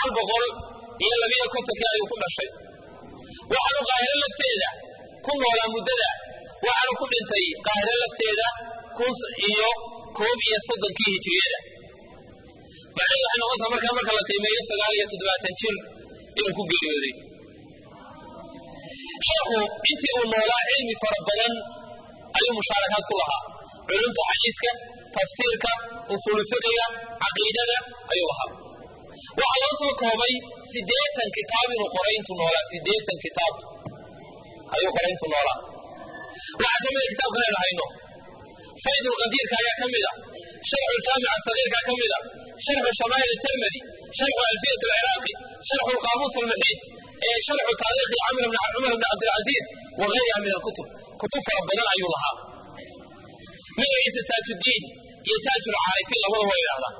sagaal boqol iyo labiyo kontonkii ayuu ku dhashay waxaanu qaahiro lafteeda ku noolaa muddada waxaanu ku dhintay qaahiro lafteeda kun iyo koob iyo soddonkii hijiriyada macnahedu waxay noqontaa markaa marka la qiimeeyo sagaal iyo toddobaatan jir inuu ku geeriyooday sheekhu intii uu noolaa cilmi fara badan ayuu mushaarakaad ku lahaa culumta xadiiska tafsiirka usuulu fiqiga caqiidada ayuu lahaa waxaa loo soo koobay siddeetan kitaab inuu qoray intuu noolaa siddeetan kitaab ayuu qoray intuu noolaa waxaa ka mida kitaabkan aynu hayno faydulqadiirka ayaa ka mida sharxu ljaamica sagiirka ka mida sharxu shamaa'il tirmidi sharxu alfiyat alciraaqi sharxu lqaamuus almuxiid sharxu taariikhi cumar bn cabdilcaziiz wagayriha min alkutub kutub fara badan ayuu lahaa magaciisa taajuddiin iyo taajulcaarifiin labada waa idhahdaa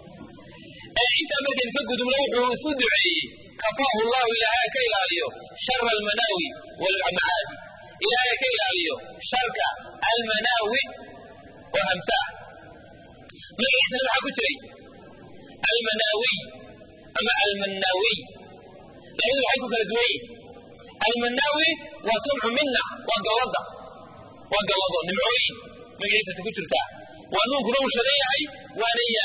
intaa markaynu ka gudubna wuxuu isu duceeyey kafaahu llahu ilaahay ka ilaaliyo shara almanaawi walmacaadi ilaahay ka ilaaliyo sharka almanaawi oo hamsaah magaciisana maxaa ku jiray almanaawiy ama almanaawiy labadu waxay ku kala duwan yihin almanaawi waa jamcu minna waa gallada waa gallado nimcooyin magaciisata ku jirtaa waa nuunkuna uu shadan yahay waana ya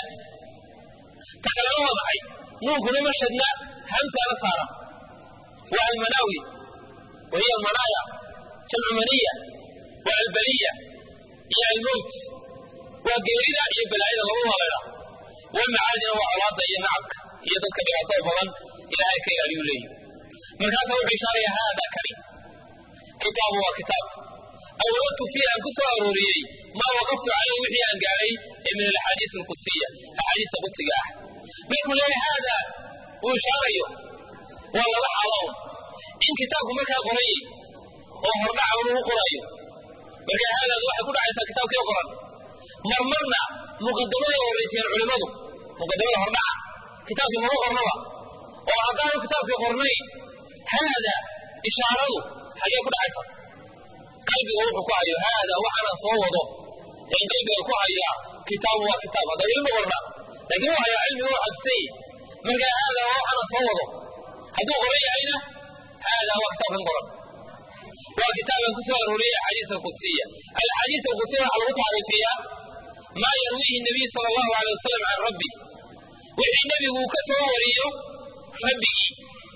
ta kalena waa maxay nuunkuna ma shadna hamsaana saara waa almanaawi wa hiya almanaaya jamcu maniya waa albaliya iyo almowt waa geerida iyo balaayada labadu haleela waa macaadina waa colaada iyo nacabka iyo dadka dhibaatada badan ilaahay ka ilaaliyu leeyihi markaasaa wuxuu ishaaraya haada kani kitaabu waa kitaab awradtu fiihi aan ku soo arooriyey maa waqaftu caleyh wixii aan gaadhay ee min alaxaadiis alqudsiya axaadiista qudsiga ah markuu leeyahay haada uu ishaarayo waa laba xaaloon in kitaabku markaa qorayey oo hordhaca uu qorayo marka haadaadu waxay ku dhacaysaa kitaabkii qoran marmarna muqadamaday horraysiyeen culimmadu muqadamada hordhaca kitaabkii mama qornaba oo haddaanu kitaabkii qornayn haada ishaaradu xagee ku dhacaysa qalbiga wuxuu ku hayo haada waxaanaan soo wado een qalbiga ku hayaa kitaabu waa kitaab hadda weli ma qorna laakiin wuu hayaa cilmiga waa xadisay marka haada waa waxaanaan soo wado hadduu qoran yahayna haada waa kitaabkan qoran waa kitaaban ku soo arooriyey axaadiis alqudsiya alxaadiis alqudsiya waxaa lagu taariifiyaa maa yarwiihi nabiy sala allahu alay wasalam can rabbi wixii nebigu uu ka soo wariyo rabbigii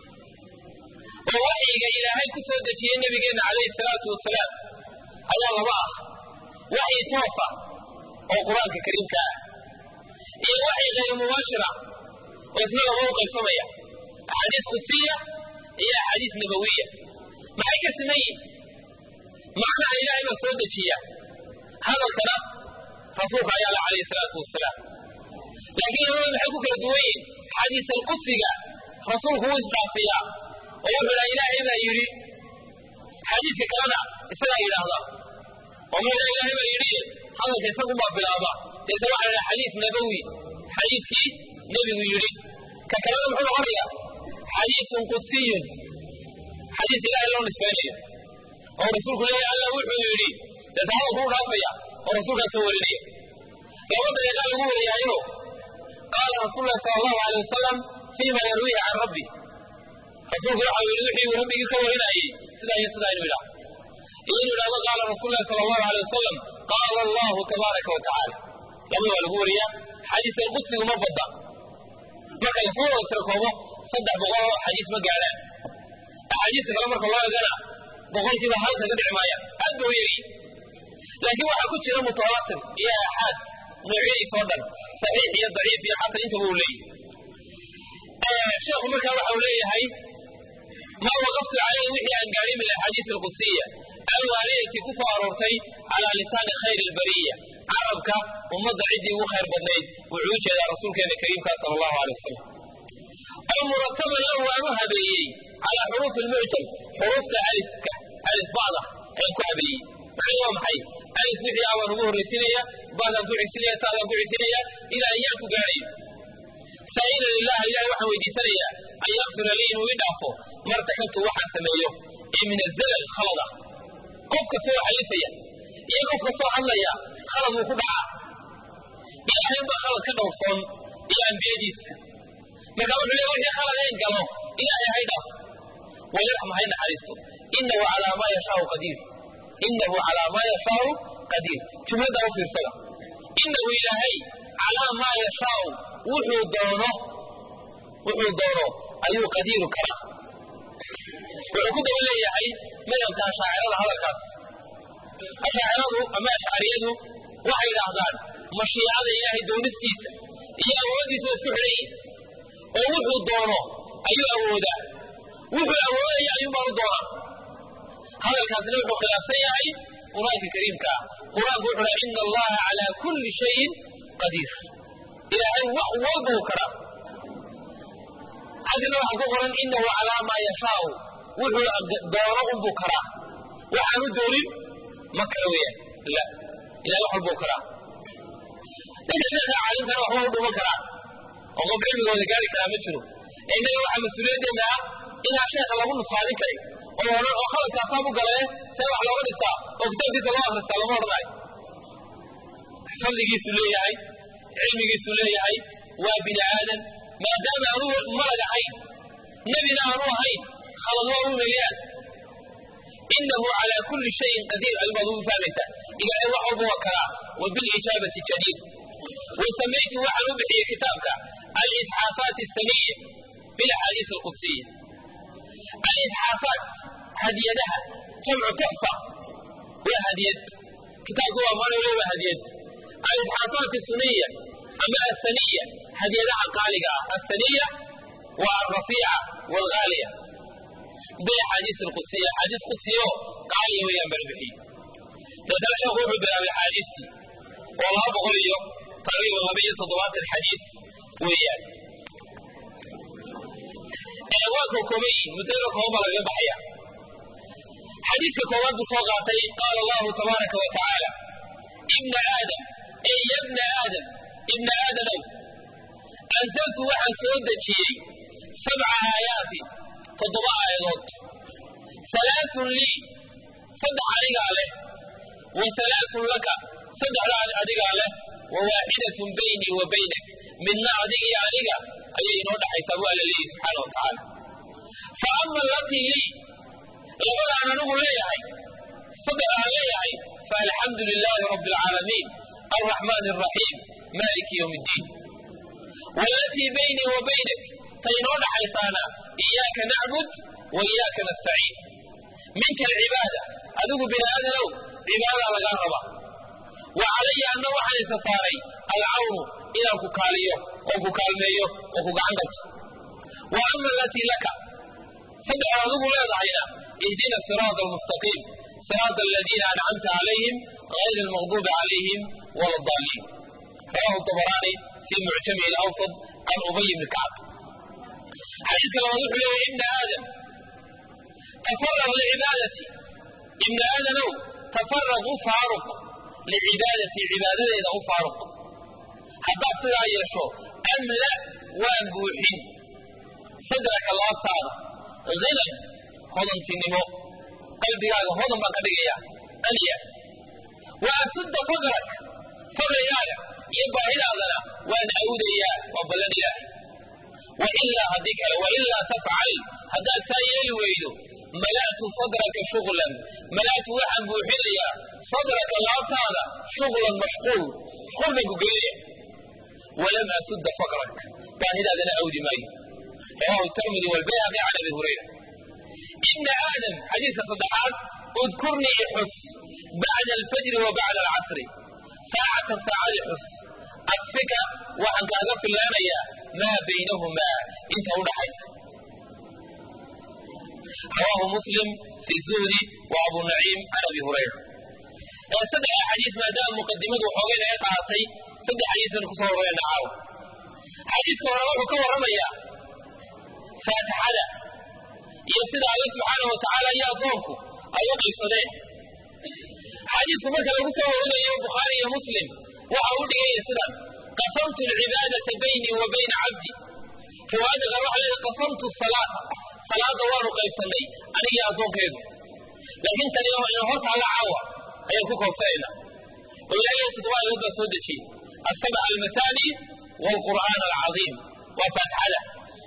oo waxyiga ilaahay ku soo dejiyey nabigeenna calayhi salaatu wasalaam ayaa laba ah waxyi toosa oo qur-aanka kariimka ah iyo waxyi hayru mubaashira oo isna laba u qaybsamaya axaadiis qudsiya iyo axaadiis nabawiya maxay ka siman yihin macnaha ilaahay baa soo dejiya hadalkana rasuulka ayaa la calayhi salaatu wasalaam laakiin labada maxay ku kala duwan yihin xadiis alqudsiga rasuulku wuu isdhaafiyaa oo wuxuu dhaha ilaahay baa yidhi xadiiska kalena isagaa yidhaahda oo ma ilaahay baa yidhi hadalka isagunbaa bilaaba deeta waxaa la dhaha xadiis nabawi xadiiskii nebigu yidhi ka kalena muxuu noqonaya xadiisun qudsiyun xadiis ilaahay loo nisbaynayo oo rasuulku leeyahy alla wuxuu yidhi deeta hadalku u dhaafaya oo rasuulkaa soo warinaya laba dariiqaa lagu wariyaayo qaala rasuulu lahi sala allahu alay wasalam fiima yarwiihi can rabbi rasuulku waxa uu yidhi wixii uu rabbigii ka warinayey sidaa iyo sidaa inuu yidhaah iyo inuu yidhahdo qaala rasuulu lahi sala allahu alay wasalam qaala allahu tabaaraka wa tacaala labada waa lagu wariyaa xadiis alqudsigu ma badda marka lasoo wada tirakoobo saddex boqol oo xadiis ma gaadhaan axaadiista kale marka loo egana boqolkiiba hal kaga dhici maayaan aad ba u yegi laakiin waxaa ku jira mutawaatir iyo aaxaad noocyadiis oo dhan saxiix iyo daciif iyo xasan intaba uu leeyahy sheekhu markaa waxa uu leeyahay maa waqaftu caleyhi wixii aan gaadhay min axaadiis alqudsiya alwaalidati ku soo aroortay calaa lisaani khayri albariya carabka ummadda ciddii ugu khayr badnayd wuxuu u jeedaa rasuulkeena kariimkaa sala allahu alay wasalam oo murataban lahu waan u habeeyey calaa xuruufi lmucjam xuruufta alifka alif ba'da ayaan ku habeeyey macnuu waa maxay alif wixii ah waan ugu horraysinaya baadaan ku xisinaya taadaan ku xisinaya ilaa ayaan ku gaadhayo saa'ilan lilah ilahay waxaan weydiisanayaa an yakfira lii inuu ii dhaafo martakabtu waxaan sameeyo ee min azalal khalad ah qof kastoo xalifaya iyo qof kastoo hadlaya khalad wuu ku dhacaa ilaahay baa khalad ka dhowrsoon iyo ambiyadiisa marka wuxuu leeyahay wixii khaladayn galo ilaahay hay dhaaf wayarxam hay naxariisto inahu calaa maa yashaau qadiir inahu calaa maa yashaau qadiir jumladda u fiirsada inahu ilaahay calaa maa yashaau wuxuu doono wuxuu doono ayuu qadiiru karaa wuxuu ku daba leeyahay madhabka ashaacirada hadalkaas ashaaciradu ama ashcariyadu waxay idhaahdaan mashiicada ilaahay doonistiisa iyo awooddiisa waa isku xidhan yihin oo wuxuu doono ayuu awoodaa wuxuu awoodaya ayuun baanu doonaa hadalkaasina wuxuu khilaafsan yahay qur-aanka kariimka ah qur-aanku wuxuu dhaha ina allaha calaa kulli shayin qadiir ilaahay wax walba uu karaa xaggana waxaa ku qoran inahu calaa maa yashaau wuxuu doono unbuu karaa waxaanu doonin ma kara weeyaan la ilahay wax walbuu karaa ninka sheekha caalimkana waxba u dhuman karaa oo qof cilmigooda gaari karaa ma jiro ee innaga waxaa mas-uuliyaddeena ah inaan sheekha lagu nusaamin karin oo odhan oo khaladkaasaa u galee see wax looga dhigtaa oo kitaabkiisa loo akhristaa lama odhanayo fadligiisu leeyahay cilmigiisu leeyahay waa bini aadan maadaama aanu malag ahayn nebina aanu ahayn khalad waa u weeyaan inahu calaa kulli shayin qadiir ayubaad ugu fahmaysaa ilaahay wax walba waa karaa wa bilijaabati jadiid wasamaytu waxaan u bixiyey kitaabka alidxaafaat asaniya bilaxaadiis alqudsiya alidxaafaat hadiyadaha jamcu tuxfa waa hadiyad kitaabku waa maanole waa hadiyad alidxaafaat asuniya ama asaniya hadiyadaha qaaliga ah asaniya waa alrafiica waalghaaliya bilaxaadiis alqudsiya axaadiis qudsiyo qaaliya weeyaan baan bixiyey deetana sheekhu wuxuu bilaabay axaadiistii oo laba boqol iyo taqriiban laba iyo toddobaatan xadiis weeyaan waa ka kooban yihin muddada kooban baa lagaga baxaya xadiiska koowaad buu soo qaatay qaala allahu tabaaraka wa tacaala ibna aadam ey yabna aadam ibna aadanow anzaltu waxaan soo dejiyey sabca aayaatin toddoba aayadood halaaثun lii saddex anigaa leh wa halaaثun laka saddexda adigaa leh wa waaxidatun baynii wa baynak midna adig iyo aniga ayay inoo dhaxaysaa bu alla leeyihi subxaana wa tacaala fa ama alatii lii labadaan anigu leeyahay saddex aan leeyahay faalxamdu lilaahi rabbi alcaalamiin alraxmaan alraxiim maaliki ywm اddiin walatii baynii wa baynak ta inoo dhaxaysaana iyaaka nacbud wa iyaaka nastaciin minka alcibaada adigu bini aadanow cibaadaa lagaa raba wa calaya anna waxaan isa saaray alcawnu inaan ku kaaliyo oon ku kaalmeeyo oo ku gacan qabto wa ama alatii laka saddexaad adigu leedahayna ihdina siraata almustaqiim siraata aladiina ancamta calayhim gayri almaqduubi calayhim wala addaaliin rawahu dabaraani fii mucjamihi alawsad can ubay bni kacb xadiiska labaad wuxuu leeyahy ibna aadam tafaraq licibaadati ibna aadanow tafaraq u faaruq licibaadatii cibaadadeeda u faaruq haddaad sidaa yeesho amla waan buuxin sadraka laabtaada hinan hodantinimo qalbigaaga hodan baan ka dhigaya aniya wa asudda faqrak faqrigaaga iyo baahidaadana waan awdayaa waa ballan ilaahay wailaa haddii kale wailaa tafcal haddaad saa yeeli weydo mala'tu sadraka shuغlan mala'tu waxaan buuxinayaa sadraka laabtaada shuغlan mashquul mashquul baan ku gelinaya walam asudda faqrak baahidaadana awdi maayo rawahu tirmidi walbayhaqi can abi hurayra ibna aadam xadiiska saddexaad udkurnii ixus bacda alfajri wa bacda alcasri saacatan saacadii xus akfika waxaan kaaga filaanayaa maa baynahumaa inta u dhaxaysa rawaahu muslim fi zuhdi wa abu naciim can abi hurayra saddexa xadiis maadaama muqadimadu waxoogay naga qaadatay saddex xadiis baynu kusoo horeyna caawa xadiiska hore wuxuu ka warramayaa faatixada iyo sida alle subxaana wa tacaala iyo addoonku ay u qaybsadeen xadiisku marka lagu soo warinayo bukhaari iyo muslim waxa u dhigaya sidan qasamtu alcibaadata baynii wa bayna cabdi riwaayadda qaar waxa leedahay qasamtu salaata salaada waanu qaybsannay anigii addoonkaygu laakiin tani ina hortaalla caawa ayaan ku koobsanaynaa oo ilaahay toddoba ayood baa soo dejiyey asabca almasaani waalqur'aan alcadiim waa faatixada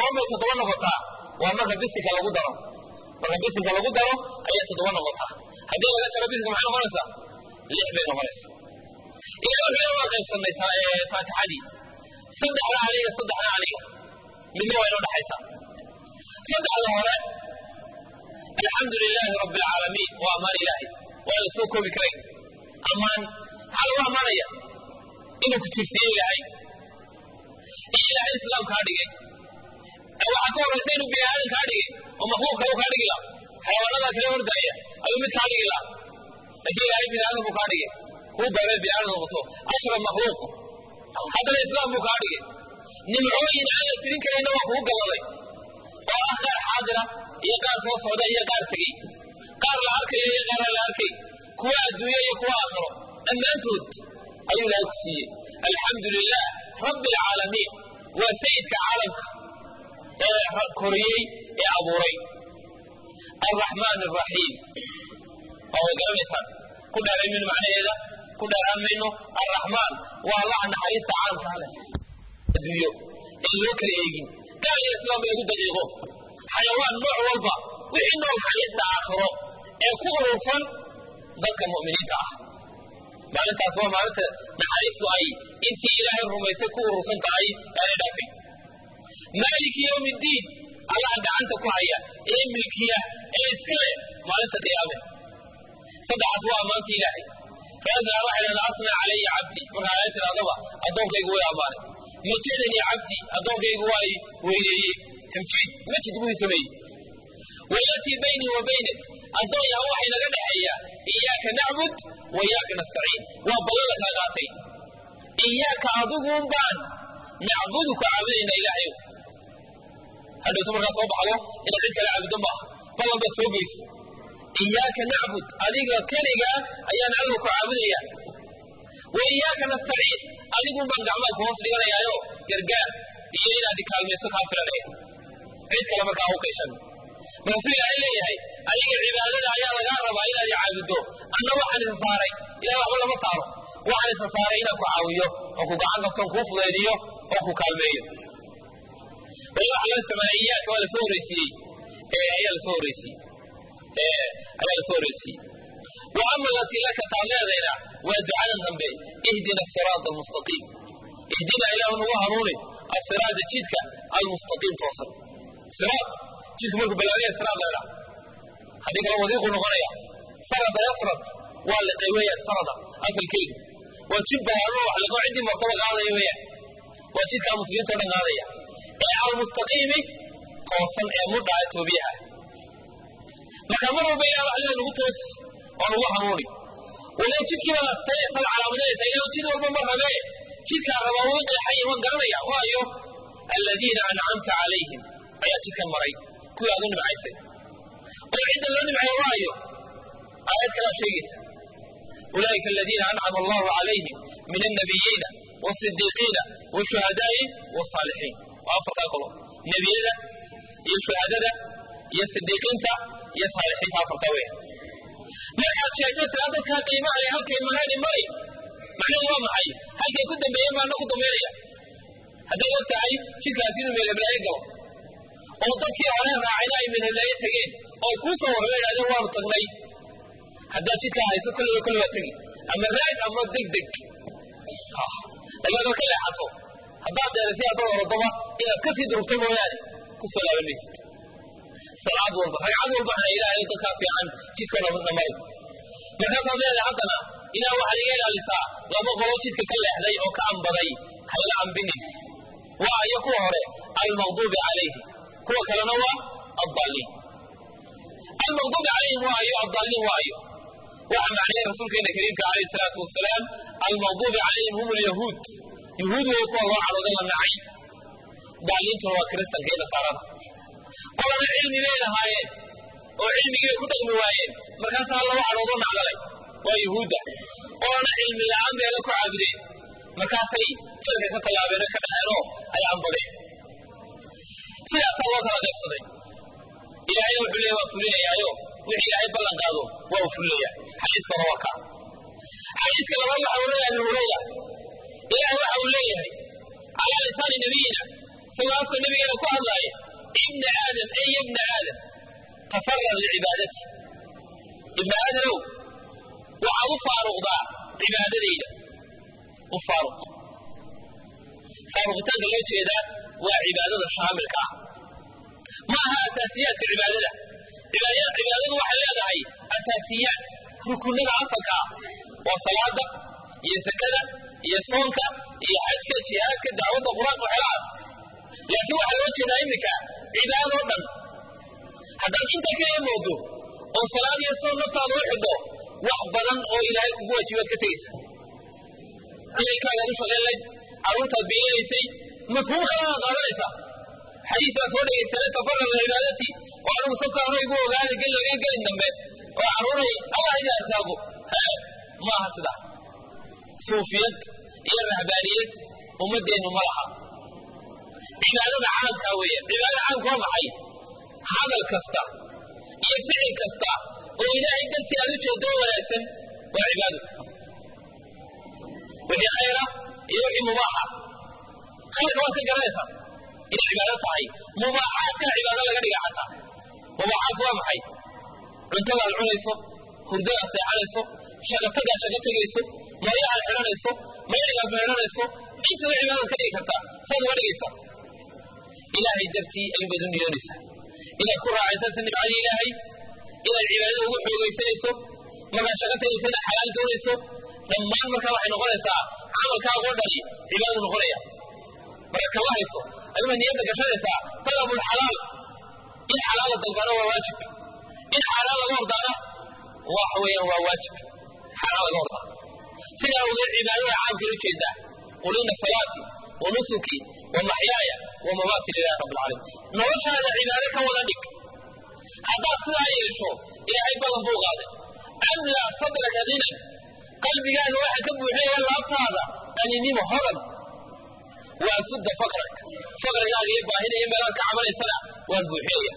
goormay toddoba noqotaa waa marka bisinka lagu daro marka bisinka lagu daro ayay toddoba noqotaa haddii laga jaro bisinka maxay noqonaysaa lix bay noqonaysaa ilahi wuxuu waa qaybsanay faatixadii saddexda aniga saddexda aniga midna waa inoo dhexaysaa saddexda hore alxamdu lilaahi rabbi alcaalamiin waa ammaan ilaahay waa la soo koobi karay ammaan maxaa lagu ammaanaya inuu ku tirsiye ilaahay in ilaahay islaam kaa dhigay waxaa ka horaysa inuu bini aadan kaa dhigay oo makhluuq kale kaa dhigi la xayawaanadaa kale hordaaya ayuu mid kaa dhigi la laakiin ilaahay bini aadan buu kaa dhigay kuu dooree bini aadan noqoto ashraf makhluuq haddana islaam buu kaa dhigay nimcooyin aan la tirin karayna waa kugu gabaday oo ah qaar xaadira iyo qaar soo socda iyo qaar tegey qaar la arkayo iyo qaar aan la arkay kuwa adduunye iyo kuwa aakhiro dhammaantood ayuu ilaahay ku siiyey alxamdu lilah rabbi alcaalamiin waa sayidka caalamka ee koriyey ee abuuray alraxmaan alraxiim oo way garanaysaan ku dheeray mayno macnaheeda ku dheeraan mayno alraxmaan waa allaha naxariista caalamka hale adduunyo ee loo kala eegin gaal iyo islaam lagu daqiiqo xayawaan nooc walba wixii nool naxariista aakhiro ee ku urursan dadka mu'miniinta ah maalintaas waa maalinta naxariistu ay intii ilaahay rumaysay ku urursan tahay aanay dhaafin maaliki yowmi ddiin allaha gacanta ku haya ee milkiya ee iskale maalinta qiyaame saddexaas waa ammaanta ilaahay raasna waxay dhahdaa asna calaya cabdi marka ayaa tidhahdaba addoonkaygu way ammaanay majadanii cabdi addoonkaygu waa i weyneeyey tamjiid majid buu i sameeyey wayatii baynii wa baynak addoon yaha waxay naga dhexeeya iyaaka nacbud wa iyaaka nastaciin waa ballan la kala qaatay iyaaka adiguun baan nacbudu ku caabudayna ilaahayow hadhowto markaa soo baxdo inaad cid kale caabudo maaha ballan baad soo geyso iyaaka nacbud adiga keligaa ayaan alla ku caabudaya wa iyaaka nastaciin adigun baan gacmaha ku hoos dhiganayaayo gargaar iyo inaad ikaalmayso kaa filanaya cid kale markaa u qayshan markaasuu ilaahay leeyahay adiga cibaadada ayaa lagaa rabaa inaad i caabuddo anna waxaan isa saaray ilahay waxba lama saaro waxaan isa saaray inaan ku caawiyo oo ku gacan qabtoon kuu fudaydiyo oo ku kaalmeeyo wali waxaa loo isticmaalay iyaaka waa lasoo horeysiiyey ayaa lasoo horeysiiyey ayaa lasoo horeysiiyey wa ama alatii laka taad leedayna waa ducadan dambe ihdina asiraata almustaqiim ihdina ilaahu nagu hanuuni asiraada jidka almustaqiim toosan siraat jidku markuu balaagaya siraad leedha haddii kale wadiiquu noqonaya sarada yasrad waa liqay weeyaan sarada asalkeedu waa jid balaano wax liqo ciddii martaba qaadaya weeyaan waa jidkaa muslimiinta o dhan qaadaya ee almustaqiimi toosan ee mudhaa toobiyaha marka mar walba ilah wax leeda nagu toos oo nagu hanuuni wala jidkii baad astaynaysa la calaamadinaysa ilah jid walba ma rabee jidkaa rabaa wuu qeexaya waan garanaya waayo aladiina ancamta calayhim ayaa jidkan maray kuwii aad u nimcaysay oo cidda loo nimceeyo waayo aayad kalaa sheegaysa ulaa'ika aladiina ancama allahu calayhim min annabiyiina wasidiiqiina washuhadaai wasaalixiin waa afartaa kolo nebiyada iyo shuhadada iyo sidiiqiinta iyo saalixiinta afartaa weya markaad sheegto tiraa dadkaa qiimaha leh halkay mareen mari macnaheedu waa maxay halkay ku dambeeyeen baana ku dambeynaya haddaad og tahay jidkaasi inuu meelheblaayo galo oo dadkii hore raacayna ay meelheblaayo tegeen oo kuu soo warrama idhahdeen waanu tagnay haddaad jidkaa hayso kolliba kolli waa tegi ama raag ama deg deg laakiin haddaad ka leexato haddaad dheerasi haddaad orodaba inaad kasii durugto mooyaane ku soo laaban maysid salaad walba ragcad walba hana ilaahay dadkaa fiican jidkoo dhamay markaasaad leedahay haddana ilaah waxaad iga ilaalisaa laba qolo jidka ka leexday oo ka ambaday hayla ambinin waa iyo kuwa hore almaqduubi calayhi kuwa kalena waa addaaliin almaqduubi calayhim waayo addaaliin waayo waxa macnayay rasuulkeena kariimka calayhi salaatu wasalaam almaqduubi calayhim hum lyahuud yahuud way kuwa loo cadhooda la nacay daaliintuna waa kiristanka iyo nasaarada qolana cilmi bay lahaayeen oo cilmigii bay ku dhaqmi waayeen markaasaa laba cadhoodo nacdalay waa yuhuudda qolana cilmi la-aan bay la ku caabudeen markaasay jalka ka tallaabeen oo ka dhaceenoo ay ambadeen sidaasaa loo kala qaybsaday ilaahayna wuxuu leeya waa fulinayaayo wixii ilaahay ballan qaado waa uu fulinaya xadiiska hore waa kaa xadiiska labaad waxa uu leeyahay abi hurayra ilaah waxa uu leeyahay calaa lisaani nabiyina isagoo afka nabigeena ku hadlaaya ibna aadam ey ibna aadam tafarag licibaadati ibna aadanow waxaad u faaruqdaa cibaadadayda u faaruq faaruqitaanka loo jeedaa waa cibaadada shaamilka ah ma aha asaasiyaadka cibaadada cibaadadu waxay leedahay asaasiyaad rukunada asalka ah waa salaada iyo sakada iyo soonka iyo xajka jihaadka dacwadda qur-aanka waxelahaas laakiin waxaa loo jeedaa iminka cibaadadoo dhan haddaad inta kaliya moodo oo salaad iyo soon naftaada u xidho wax badan oo ilaahay kugu waajibaad ka tegaysa ciilkaagaad u shaqayn layd carruurtaad biilinaysay mafhuum kalanaad qaadanaysaa xadiisaa soo dhegaystana tafarag cibaadatii oo anigu safka hore igu ogaada geliga gelin dambe oo carruuray allah iga asaago hee maaha sidaa suufiyad iyo rahbaaniyad ummadeennu ma laha cibaadada caamkaa weeye cibaadada caamka waa maxay hadal kasta iyo ficil kasta oo ilaahay dartii aad u jeedo oo wanaagsan waa cibaado wixii khayra iyo wixii mubaaxa khayrka waad ka garanaysaa inay cibaado tahay mubaaxaadkaa cibaado laga dhiga xataa mubaaxaadku waa maxay cuntadaad cunayso hurdadaad seexanayso shaqatagaad shaqa tegayso maryahaad xidhanayso mayrigaad meedhanayso intaba cibaadaad ka dhigi kartaa saad uga dhigaysaa ilaahay dartii aybaad u niyoonaysaa inaad ku raacaysata nimcadii ilaahay inaad cibaadada ugu xoogaysanayso markaad shaqa tegaysana xalaal doonayso dhammaan markaa waxay noqonaysaa camalkaagoo dhani cibaadadu noqonaya markaad kala hayso ayuba niyadda gashanaysaa talabul xalaal in xalaala dalbana waa waajib in xaaraan laga hordaana waxa weeyaan waa waajib xaaraan laga hordaa sidaa awgeed cibaadada caamkay u jeedaa qul ina salaatii wa nusukii wa maxyaaya wa mamaatii lilahi rabbi alcaalamiin noloshaada cibaado ka wada dhig haddaad sidaa yeesho ilaahay ballan buu qaaday amla sadraka hinan qalbigaaga waxa ka buuxinaya laabtaada qaninimo hodan waa sudda faqrak faqrigaaga iyo baahida iyo meelaad ka cabanaysana waan buuxinaya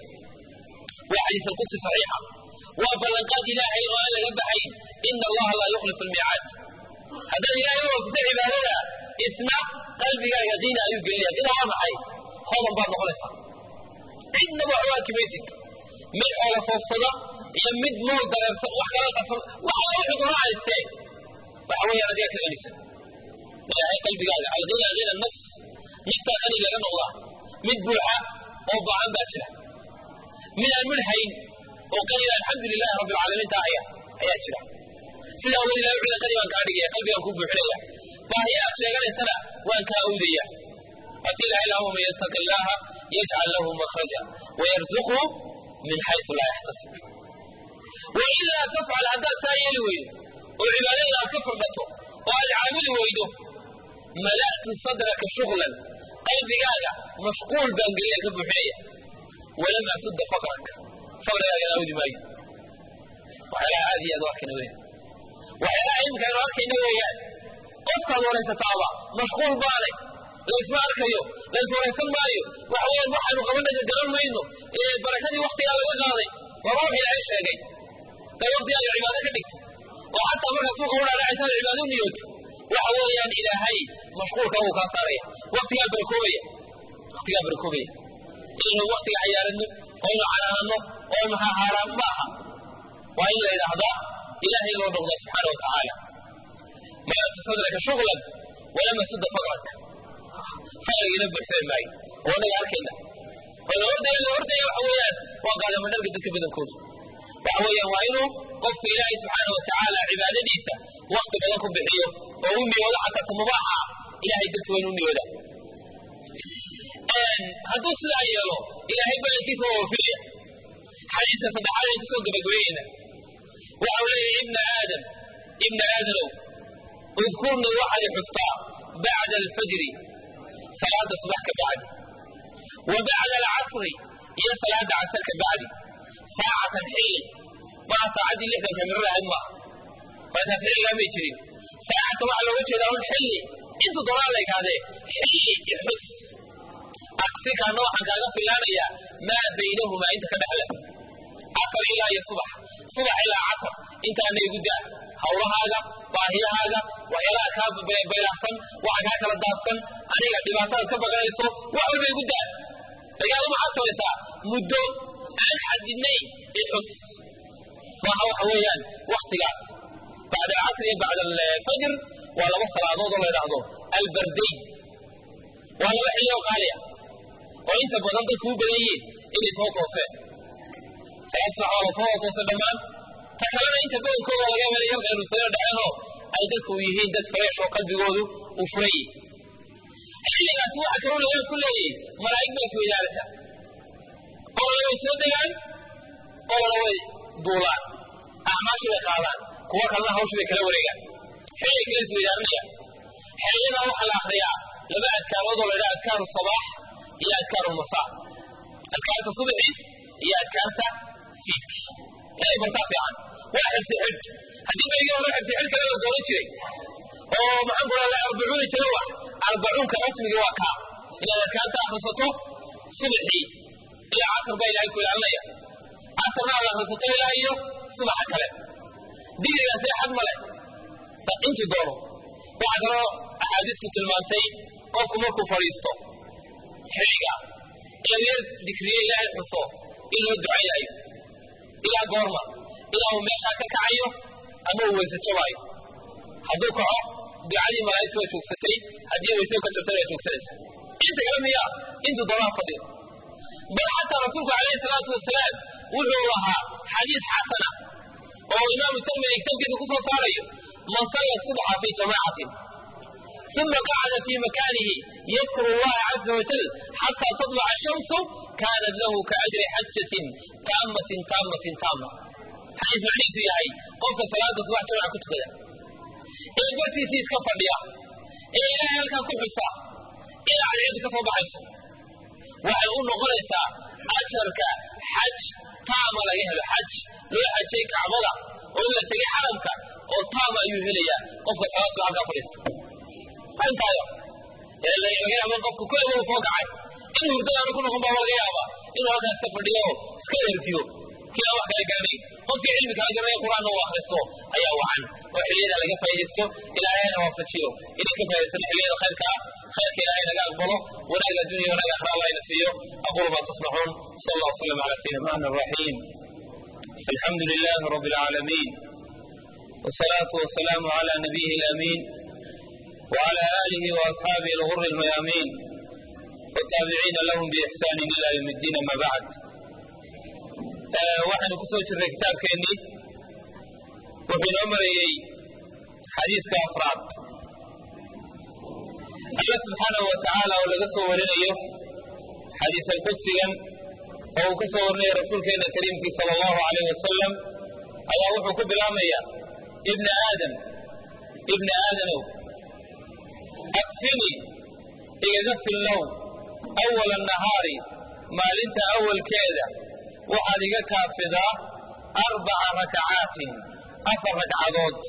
waa xadiis alqudsi saxiixa waa ballanqaad ilaahay oo aan laga baxayn ina allaha laa yukhlifu almiicaad haddaad ilaahay u waafisay cibaadada isna qalbigaaga diina ayuu gelinaya ina waa maxay hodan baad noqonaysaa cidnaba waxu arki maysid mid xoola foofsada iyo mid mool dareersan wax kala qafan wax alla wuxuu doona haystee waxa weeyaan adigaa ka ganisan ilaahay qalbigaaga alghina hina nafs naftaa qani laga noqdaa mid buuxa oo baahan baa jira mid aan midhayn oo qaniga alxamdu lilahi rabbi alcaalamiin taa haya ayaa jira sidaa weli ilahay wuxuu qani baan kaa dhigaya qalbigaan ku buuxinaya baahiya aad sheeganaysana waan kaa awdaya waati ilahay laha waman yattaqi illaaha yajcal lahu makhraja wayarzuqhu min xaysu laa yaxtasib wailaa tafcal haddaad saa yeeli weydo oo cibaadada aad ka fardhato oo aad caamili weydo mala'tu sadraka shuglan qalbigaaga mashquul baan geliya ka buuxinaya walam asudda faqrak faqrigaagana awdi maayo waxyaalaha aad iyo aad u arkayna weeyaan waxyaalaha imika aynu arkayna weeyaan qofkaad waraysataaba mashquul baanay laysma arkayo lays waraysan maayo waxa weeyaan waxaanu qabanaga garan mayno ee barakadii waktigaa laga qaaday waa ruux ilaahay sheegay day waktigaaga cibaado ka dhigto oo xataa markaa suuqa u dhaadhacaysaad cibaado u niyooto waxa weeyaan ilaahay mashquulka wuu kaa saaraya waktigaa barakoobaya waktigaa barakoobaya inaynu waktiga xayaaradno oo aynu canaanno oo aynu hahaaraan ma aha waa in la yidhaahdaa ilaahay loo noqda subxaana wa tacaala malatu sadraka shuglan walama sudda faqrak faqrigiina buuxsami maayo oo anaga arkayna oo la ordaya la ordaya waxa weeyaan waa qaadamadharga dadka badankoodu waxa weeyaan waa inuu qofku ilaahay subxaana wa tacaala cibaadadiisa wakti badan ku bixiyo oo u niyoodo xataa ta mubaaxa ah ilahay darti waa inuu niyooda hadduu sidaa yeelo ilaahay ballankiisa waa waafilaya xadiiska saddexaad aynu kusoo gabagabeynayna waxa uu leeyahay ibna aadam ibna aadanow udkurnii waxaad i xustaa bacda alfajri salaada subax ka bacdi wa bacda alcasri iyo salaada casar ka bacdi saacatan xilli maha saacaddii lixdanka mirar ahayd maaha markaas xilligaa may jirin saacatan waxaa looga jeedaa un xilli intuu doonaa la yidhahdee xilli ixus akfikaana waxaan kaaga filaanayaa maa baynahumaa inta ka dhexle casar ilaa iyo subax subax ilaa casar intaana igu daa hawlahaaga baahiyahaaga waxyaalaha kaa baylahsan waxa kaa kala daadsan aniga dhibaatadaad ka baqanayso wax walba igu daa lagaada maxaad samaysaa muddo aan xadidnayn ixus maaha waxa weeyaan waktigaas bacda alcasr iyo bacda alfajr waa laba salaadood oo la yidhaahdo albardayn waa laba xilli oo qaaliya oo inta badan dadku u badan yihiin inay soo tooseen salaad subax waa la soo toosay dhammaan ta kalena inta badankooda laga yaaba inay yar khayruusano dhaceenoo ay dadku yihiin dad fresh oo qalbigoodu uu furan yihi xilligaas waxa kaloo laga ku leeyahay malaa'ig baa isweydaarata qolana way soo degaan qolana way duulaan acmaashii bay qaadaan kuwa kalena hawshii bay kala wareegaan xilliga kala isweydaarinaya xilliyadaa waxaa la akriyaa laba adkaarood oo la yidhaha adkaaru sabaax iyo adkaaru masaa adkaarta subaxi iyo adkaarta fiidki inay bartaa fiican waa xirsi xidh haddii baygii hore xirsi xidh kale la dooran jiray oo maxaan ku radaa arbacuuni jira wax arbacuunka rasmigii waa kaa inaad adkaarta akhrisato subaxii ilaa casar baa ilaahay ku ilaalinaya casarna aad akhrisato ilaa iyo subaxa kale digrigaasee xad ma leh intuu doono waxaa kaloo axaadiistu tilmaantay qofku markuu fadhiisto xilliga inuu yar dikriyo ilaahay xuso in loo ducaynayo ilaa goorma ilaa uu meeshaa ka kacayo ama uu weyse jabaayo hadduu kaco ducadii malaa'igtu waa joogsatay haddii weyse ka jabtay waa joogsanaysa inta kale miyaa intuu doonaa fadhiyo bal xataa rasuulku calayhi salaatu wasalaam wuxuu lahaa xadiis xasana oo imaamu tirmidi kitaabkiisa ku soo saarayo man salla subxa fi jamaacatin uma qacada fi makanihi yadkuru allaha caza wajal xataa tadluca ashamsu kaanat lahu kaajri xajatin taamatin taamatin taama xadiis macnihiisu yahay qofka salaada subax jamaca ku tukada ee bartiisii iska fadhiya ee ilaahay halkaa ku xusa ilaa cadceedu ka soo baxayso waxay u noqonaysaa ajarka xaj taama laga helo xaj loo xajay kacbada oo in la tegay xaramka oo taama ayuu helayaa qofka salaadku halkaa fadhiista intaayo laga yaaba qofku kulliba uu soo kacay inuu hurdadaanu ku noqon baa laga yaabaa inuu halkaa iska fadhiyo oo iska ergiyo kii aan wax kala garanay qofkii cilmi kala garanaya qur-aanna uu akhristo ayaa wacan oo xilliyada laga faaidaysto ilaahayna waafajiyo inay ka faa'idaysano xilliyada khayrka ah khayrka ilaahay naga aqbalo wanaag addunya wanaag akhra allah ina siiyo aqulu ma tasmacuun sal allah wasalam ala sayidina rahman raxiim alxamdu lilahi rabbi alcaalamiin والصلاة والسلام على نبيه الأمين وعلى آله وأصحابه الغر الميامين والتابعين لهم بإحسان إلى يوم الدين ما بعد waxaynu ku soo jirnay kitaabkeennii wuxuu inoo marayey xadiiska afraad alla subxaanahu wa tacaala oo laga soo warinayo xadiisan qudsigan oo uu ka soo warinayo rasuulkeenna kariimkii sala allahu calayh wasalam ayaa wuxuu ku bilaabmaya ibna aadam ibna aadamow akfini igaga fillow awala nahaari maalinta awalkeeda waxaad iga kaafidaa arbaca rakacaatin afar ragcadood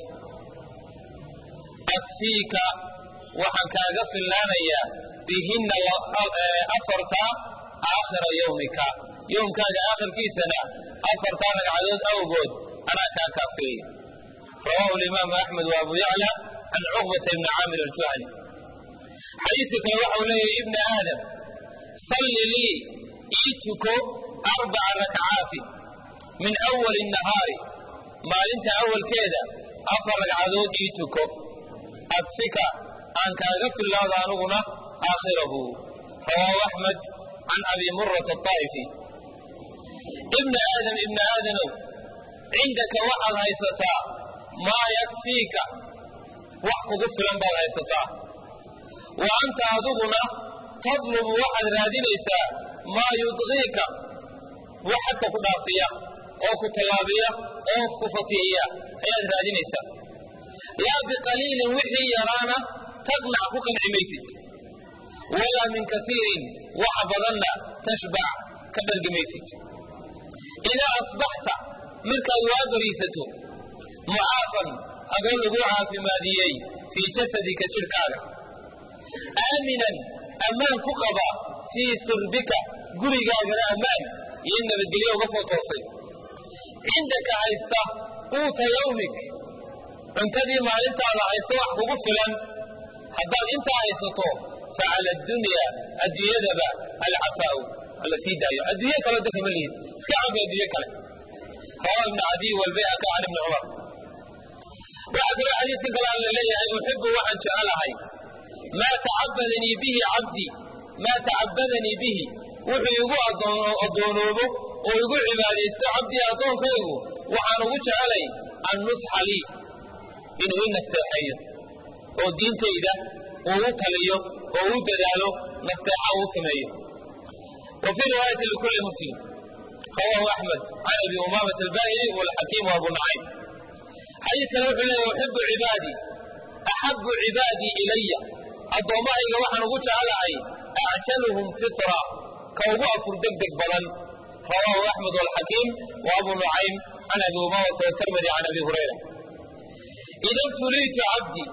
akfiika waxaan kaaga fillaanayaa bihinna afarta aakhira yowmika yowmkaaga aakhirkiisana afartaa ragcadood awgood anaa kaa kaafiyaya rawaahu alimaamu axmed wa abu yacla can cuqbata ibni caamir aljuhani xadiiska kale waxau leeyahay ibna aadam salli lii ii tuko arbaca rakcaatin min awali nahaari maalinta awalkeeda afar ragcadood ii tuko adfika aan kaaga fillaado aniguna aakhirahu rawaahu axmed can abi murata aطaa'ifi ibna aadam ibna aadanow cindaka waxaad haysataa maa yakfiika wax kugu filan baad haysataa wa anta adiguna tadlubu waxaad raadinaysaa maa yudqiika wax xadka ku dhaafiya oo ku tallaabiya oo ku fatihiya ayaad raadinaysaa laa biqaliilin wixii yaraana taqnac ku qanci maysid walaa min kaiirin wax badanna tashbac ka dhargi maysid idaa asbaxta markaad waa bariisato mucaafan adoo lagu caafimaadiyey fii jasadika jidhkaaga aaminan ammaan ku qaba fii sirbika gurigaagana ammaan iyo nabadgelyo uga soo toosay cindaka haysta quuta yawmik cuntadii maalintaada haysta wax kugu filan haddaad intaa haysato fa cala addunya adduunyadaba alcafaa'u alla sii daayo adduunye kale dadka ma lihid iska cafi adduunye kale rawahu ibnu cadiy walbayhaqi can ibni cumar waxaa kaloo xadiiska kale alla leeyahay uxibu waxaan jecelahay maa tacabadanii bihi cabdi maa tacabadanii bihi wuxuu igu addoonoobo oo igu cibaadaysto cabdii addoonkaygu waxaan ugu jecelay an nusxa lii inuu i nasteexeeyo oo diintayda uu u taliyo oo u dadaalo nasteexa uu sameeyo wa fii riwaayati likulli muslim rawahu axmed can abi umaamat albahili walxakiim abu nacaym xadiiskana wuxuu leeyahy uxibu cibaadii axabu cibaadii ilaya addoommahayga waxaan ugu jecelahay acjaluhum fitra ka ugu afur degdeg badan rawaahu axmed walxakiim wa abu nucaym can abi umaamata watirmidi can abi hurayra ida btuliitu cabdii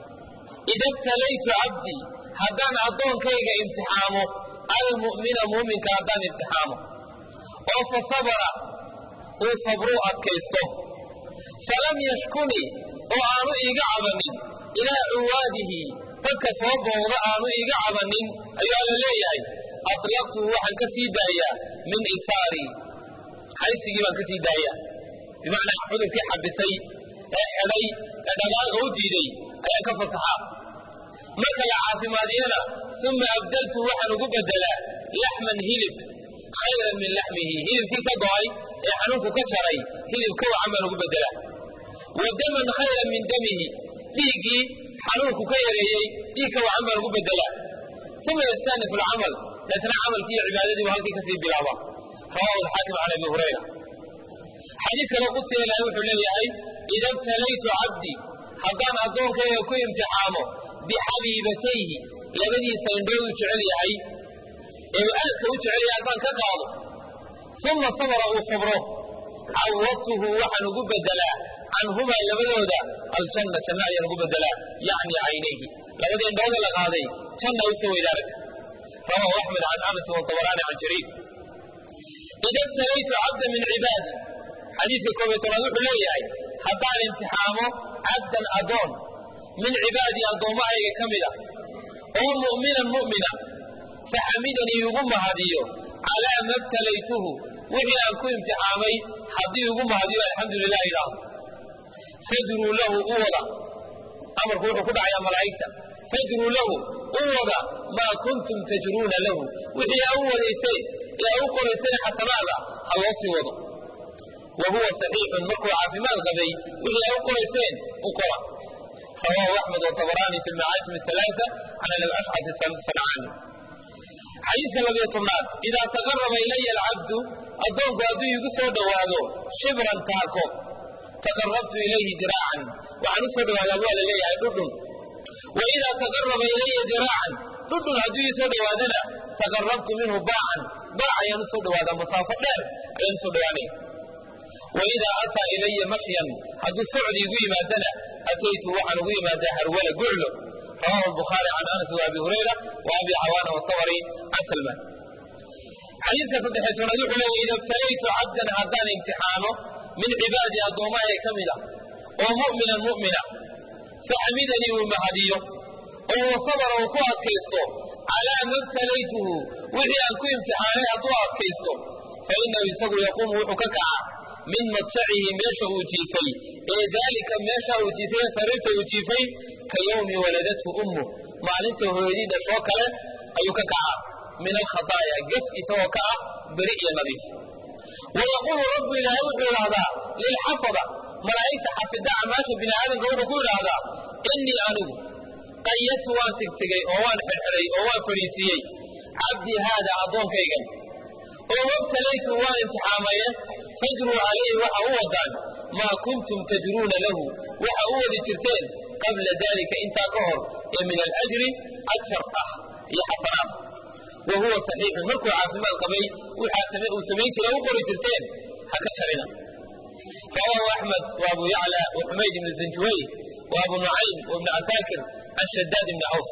ida btalaytu cabdii haddaan addoonkayga imtixaamo almu'mina muuminka haddaan imtixaamo oo fa sabara uu sabruu adkaysto falam yashkunii oo aanu iiga cabanin ilaa cuwaadihi dadka soo booqda aanu iiga cabanin ayaa la leeyahay atlaqtuhu waxaan ka sii daayaa min isaarii haysigii baan ka sii daayaa bimacnaa cudurkii xabisay ee xidhay ee dhagaalka u diiday ayaan ka fasaxaa marka la caafimaadiyana uma abdaltu waxaan ugu bedelaa laxman hilib khayran min laxmihi hilibkii ka go'ay ee xanuunku ka jaray hilib ka wacan baan ugu bedelaa wa daman khayran min damihi dhiiggii xanuunku ka yareeyey dhiig ka wacan baan ugu bedelaa uma yastanif alcamal deetna camalkii iyo cibaadadiibu halkii kasii bilaaba rawahu alxaakim can abi hurayra xadiis kale qudsiga ilaahay wuxuu leeyahay ida btalaytu cabdii haddaan addoonkayga ku imtixaamo bixabiibatayhi labadiisa indhood uu jecel yahay ee uu aadka u jecel yahay haddaan ka qaado uma sabra uu sabro cawadtuhu waxaan ugu bedelaa canhumaa labadooda aljanna janna ayaan ugu bedelaa yacni caynayhi labadii indhooda la qaaday janna u soo weydaaragta rawahu axmed can anas wabaraani can jariir ida btalaytu cabda min cibaadi xadiiska koob iyo tobnaad wuxuu leeyahay haddaan imtixaamo cabdan adoon min cibaadii addoommahayga ka mid a oo mu'minan mu'mina faxamidanii igu mahadiyo calaa ma btalaytuhu wixii aan ku imtixaamay haddii igu mahadiyo alxamdu lilah idhaahdo fajruu lahu u wada amarku wuxuu ku dhacayaa malaa'igta fajruu lahu u wada maa kuntum tajruuna lahu wixii aa u wadayseen ee aa u qorayseen xasanaada ha loo sii wado wa huwa saxiixun markuu caafimaad qabay wixii aa u qorayseen u qora rawaahu axmed wabaraani fi lmacaajim alaaa can alashcasi sancaani xadiiska labiyo tobnaad idaa taqaraba ilaya alcabdu addoonku hadduu iigu soo dhowaado shibran taako taqarabtu ilayhi diraacan waxaan u soo dhowaadaa waa la leeyahay dhudhun wa idaa taqaraba ilaya diraacan dhudhun hadduu ii soo dhowaadana taqarabtu minhu baacan baac ayaan u soo dhowaadaa masaafo dheer ayaan u soo dhowaanaya wa idaa ataa ilaya mashyan hadduu socdi igu yimaadana ataytu waxaan ugu yimaadaa harwala guclo rawahu lbukhaari can anas wa abi hurayra wa abi cawaana watabari can salmaan xadiiska saddexiy tobnaad wuxuu leeyahy ida btalaytu cabdan haddaan imtixaano min cibaadii addoommahaya ka mid a oo mu'minan mu'mina faxamidanii uu mahadiyo oo wasabara uu ku adkaysto calaa ma btalaytuhu wixii aan ku imtixaanay hadduu adkaysto fa inahu isagu yaquumu wuxuu ka kaca min madjacihi meesha uu jiifay ee daalika meesha uu jiifay ee sariirta uu jiifay ka yowmi waladathu ummu maalinta hooyadii dhashoo kale ayuu ka kacaa min alkhadaaya gef isagoo ka ah beri iyo nadiif wayaquulu rabbu ilaahay wuxuu idhaahdaa lilxafada malaa'igta xafida acmaasha bini aadamka wuxuu ku idhaahdaa innii anigu qayadtu waan tigtigay oo waan xidhxidhay oo waan fadhiisiiyey cabdii haada addoonkaygan oo wabtalaytu waan imtixaamaye fajruu calayhi waxa u wadaan maa kuntum tajruuna lahu waxa u wadi jirteen qabla dalika intaa ka hor ee min alajri ajar ah iyo xasanaad wa huwa saxiixun markuu caafimaad qabay waxaa uu samayn jira u qori jirteen ha ka jarina rawaahu axmed wa abu yacla wa xumayd ibni zanjuwayh wa abu nucaym wa ibni casaakir can shadaad ibni caws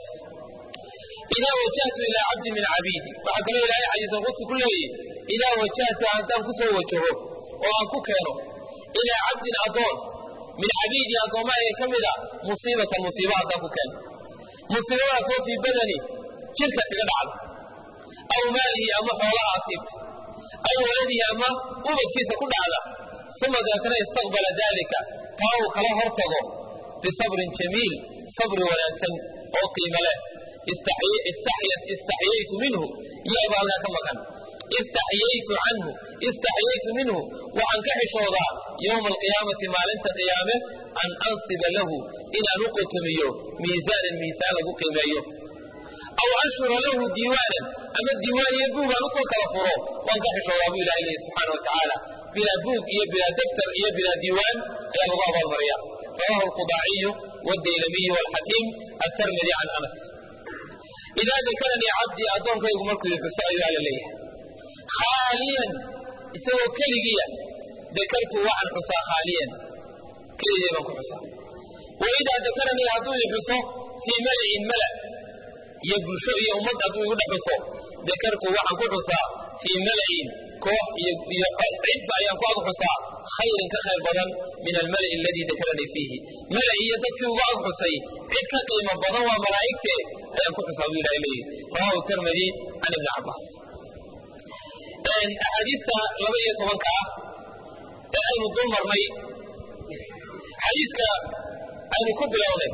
idaa wajahtu ilaa cabdi min cabiidi waxaa kaloo ilaahay xadiisa qusi ku leeyahy idaa wajahta haddaan ku soo wajaho oo aan ku keeno ilaa cabdin addoon min cabiidii addoommaha ka mida musiibatan musiiba haddaan ku keeno musiibadaasoo fii badani jirka kaga dhacda aw maalihi ama xoolaha asiibta aw waladihi ama ubadkiisa ku dhacda uma deetana istaqbala daalika taa uu kala hor tago bisabrin jamiil sabri wanaagsan oo qiimo leh istaxyaytu minhu yaabaa halkaa ka maqan istaxyaytu canhu istaxyaytu minhu waxaan ka xishoodaa yowma alqiyaamati maalinta qiyaame an ansiba lahu inaan u qotomiyo miisaanan miisaan lagu qiimeeyo aw anshura lahu diiwaanan ama diiwaan iyo buug aan usoo kala furo waan ka xishoodaa buu ilahay leeyahy subxaana wa tacaala bilaa buug iyo bilaa daftar iyo bilaa diiwaan ayaa lagu abaalmariya rawahu alqudaaciyu wadaylamiyu walxakiim atarmidi can anas idaa dakaranii cabdii addoonkaygu markuu i xuso ayuu alla leeyahay khaaliyan isagoo keligiya dakartu waxaan xusaa khaaliyan keligay baan ku xusaa wa idaa dakaranii hadduu i xuso fii mala'in mala iyo bulsho iyo ummad hadduu igu dhex xuso dakartu waxaan ku xusaa fii mala'in koox iyo cidba ayaan ku ag xusaa khayrin ka khayr badan min almala'i aladii dakaranii fiihi mala iyo dadkii uga ag xusay cid ka qiimo badan waa malaa'igtee ayaan ku xusaa buu ilahay leeyihi rawahu tirmidi can ibni cabbaas axaadiista laba iyo tobanka ah ee aynu dul marnay xadiiska aynu ku bilownay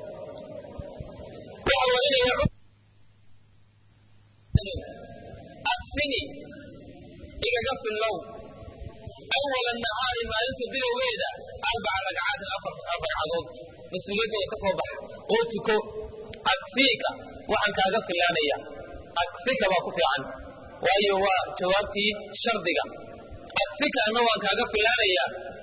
waxa warinaya akfini igaga fillow awala nahaari maalinta bilowgeeda arbaca ragcaatin afar ragcadood mas-uuliyaddooda ka soo baxa oo tuko akfiika waxaan kaaga fillaanaya akfika baa ku fiican waayo waa jawaabtii shardiga akfika anna waan kaaga fillaanaya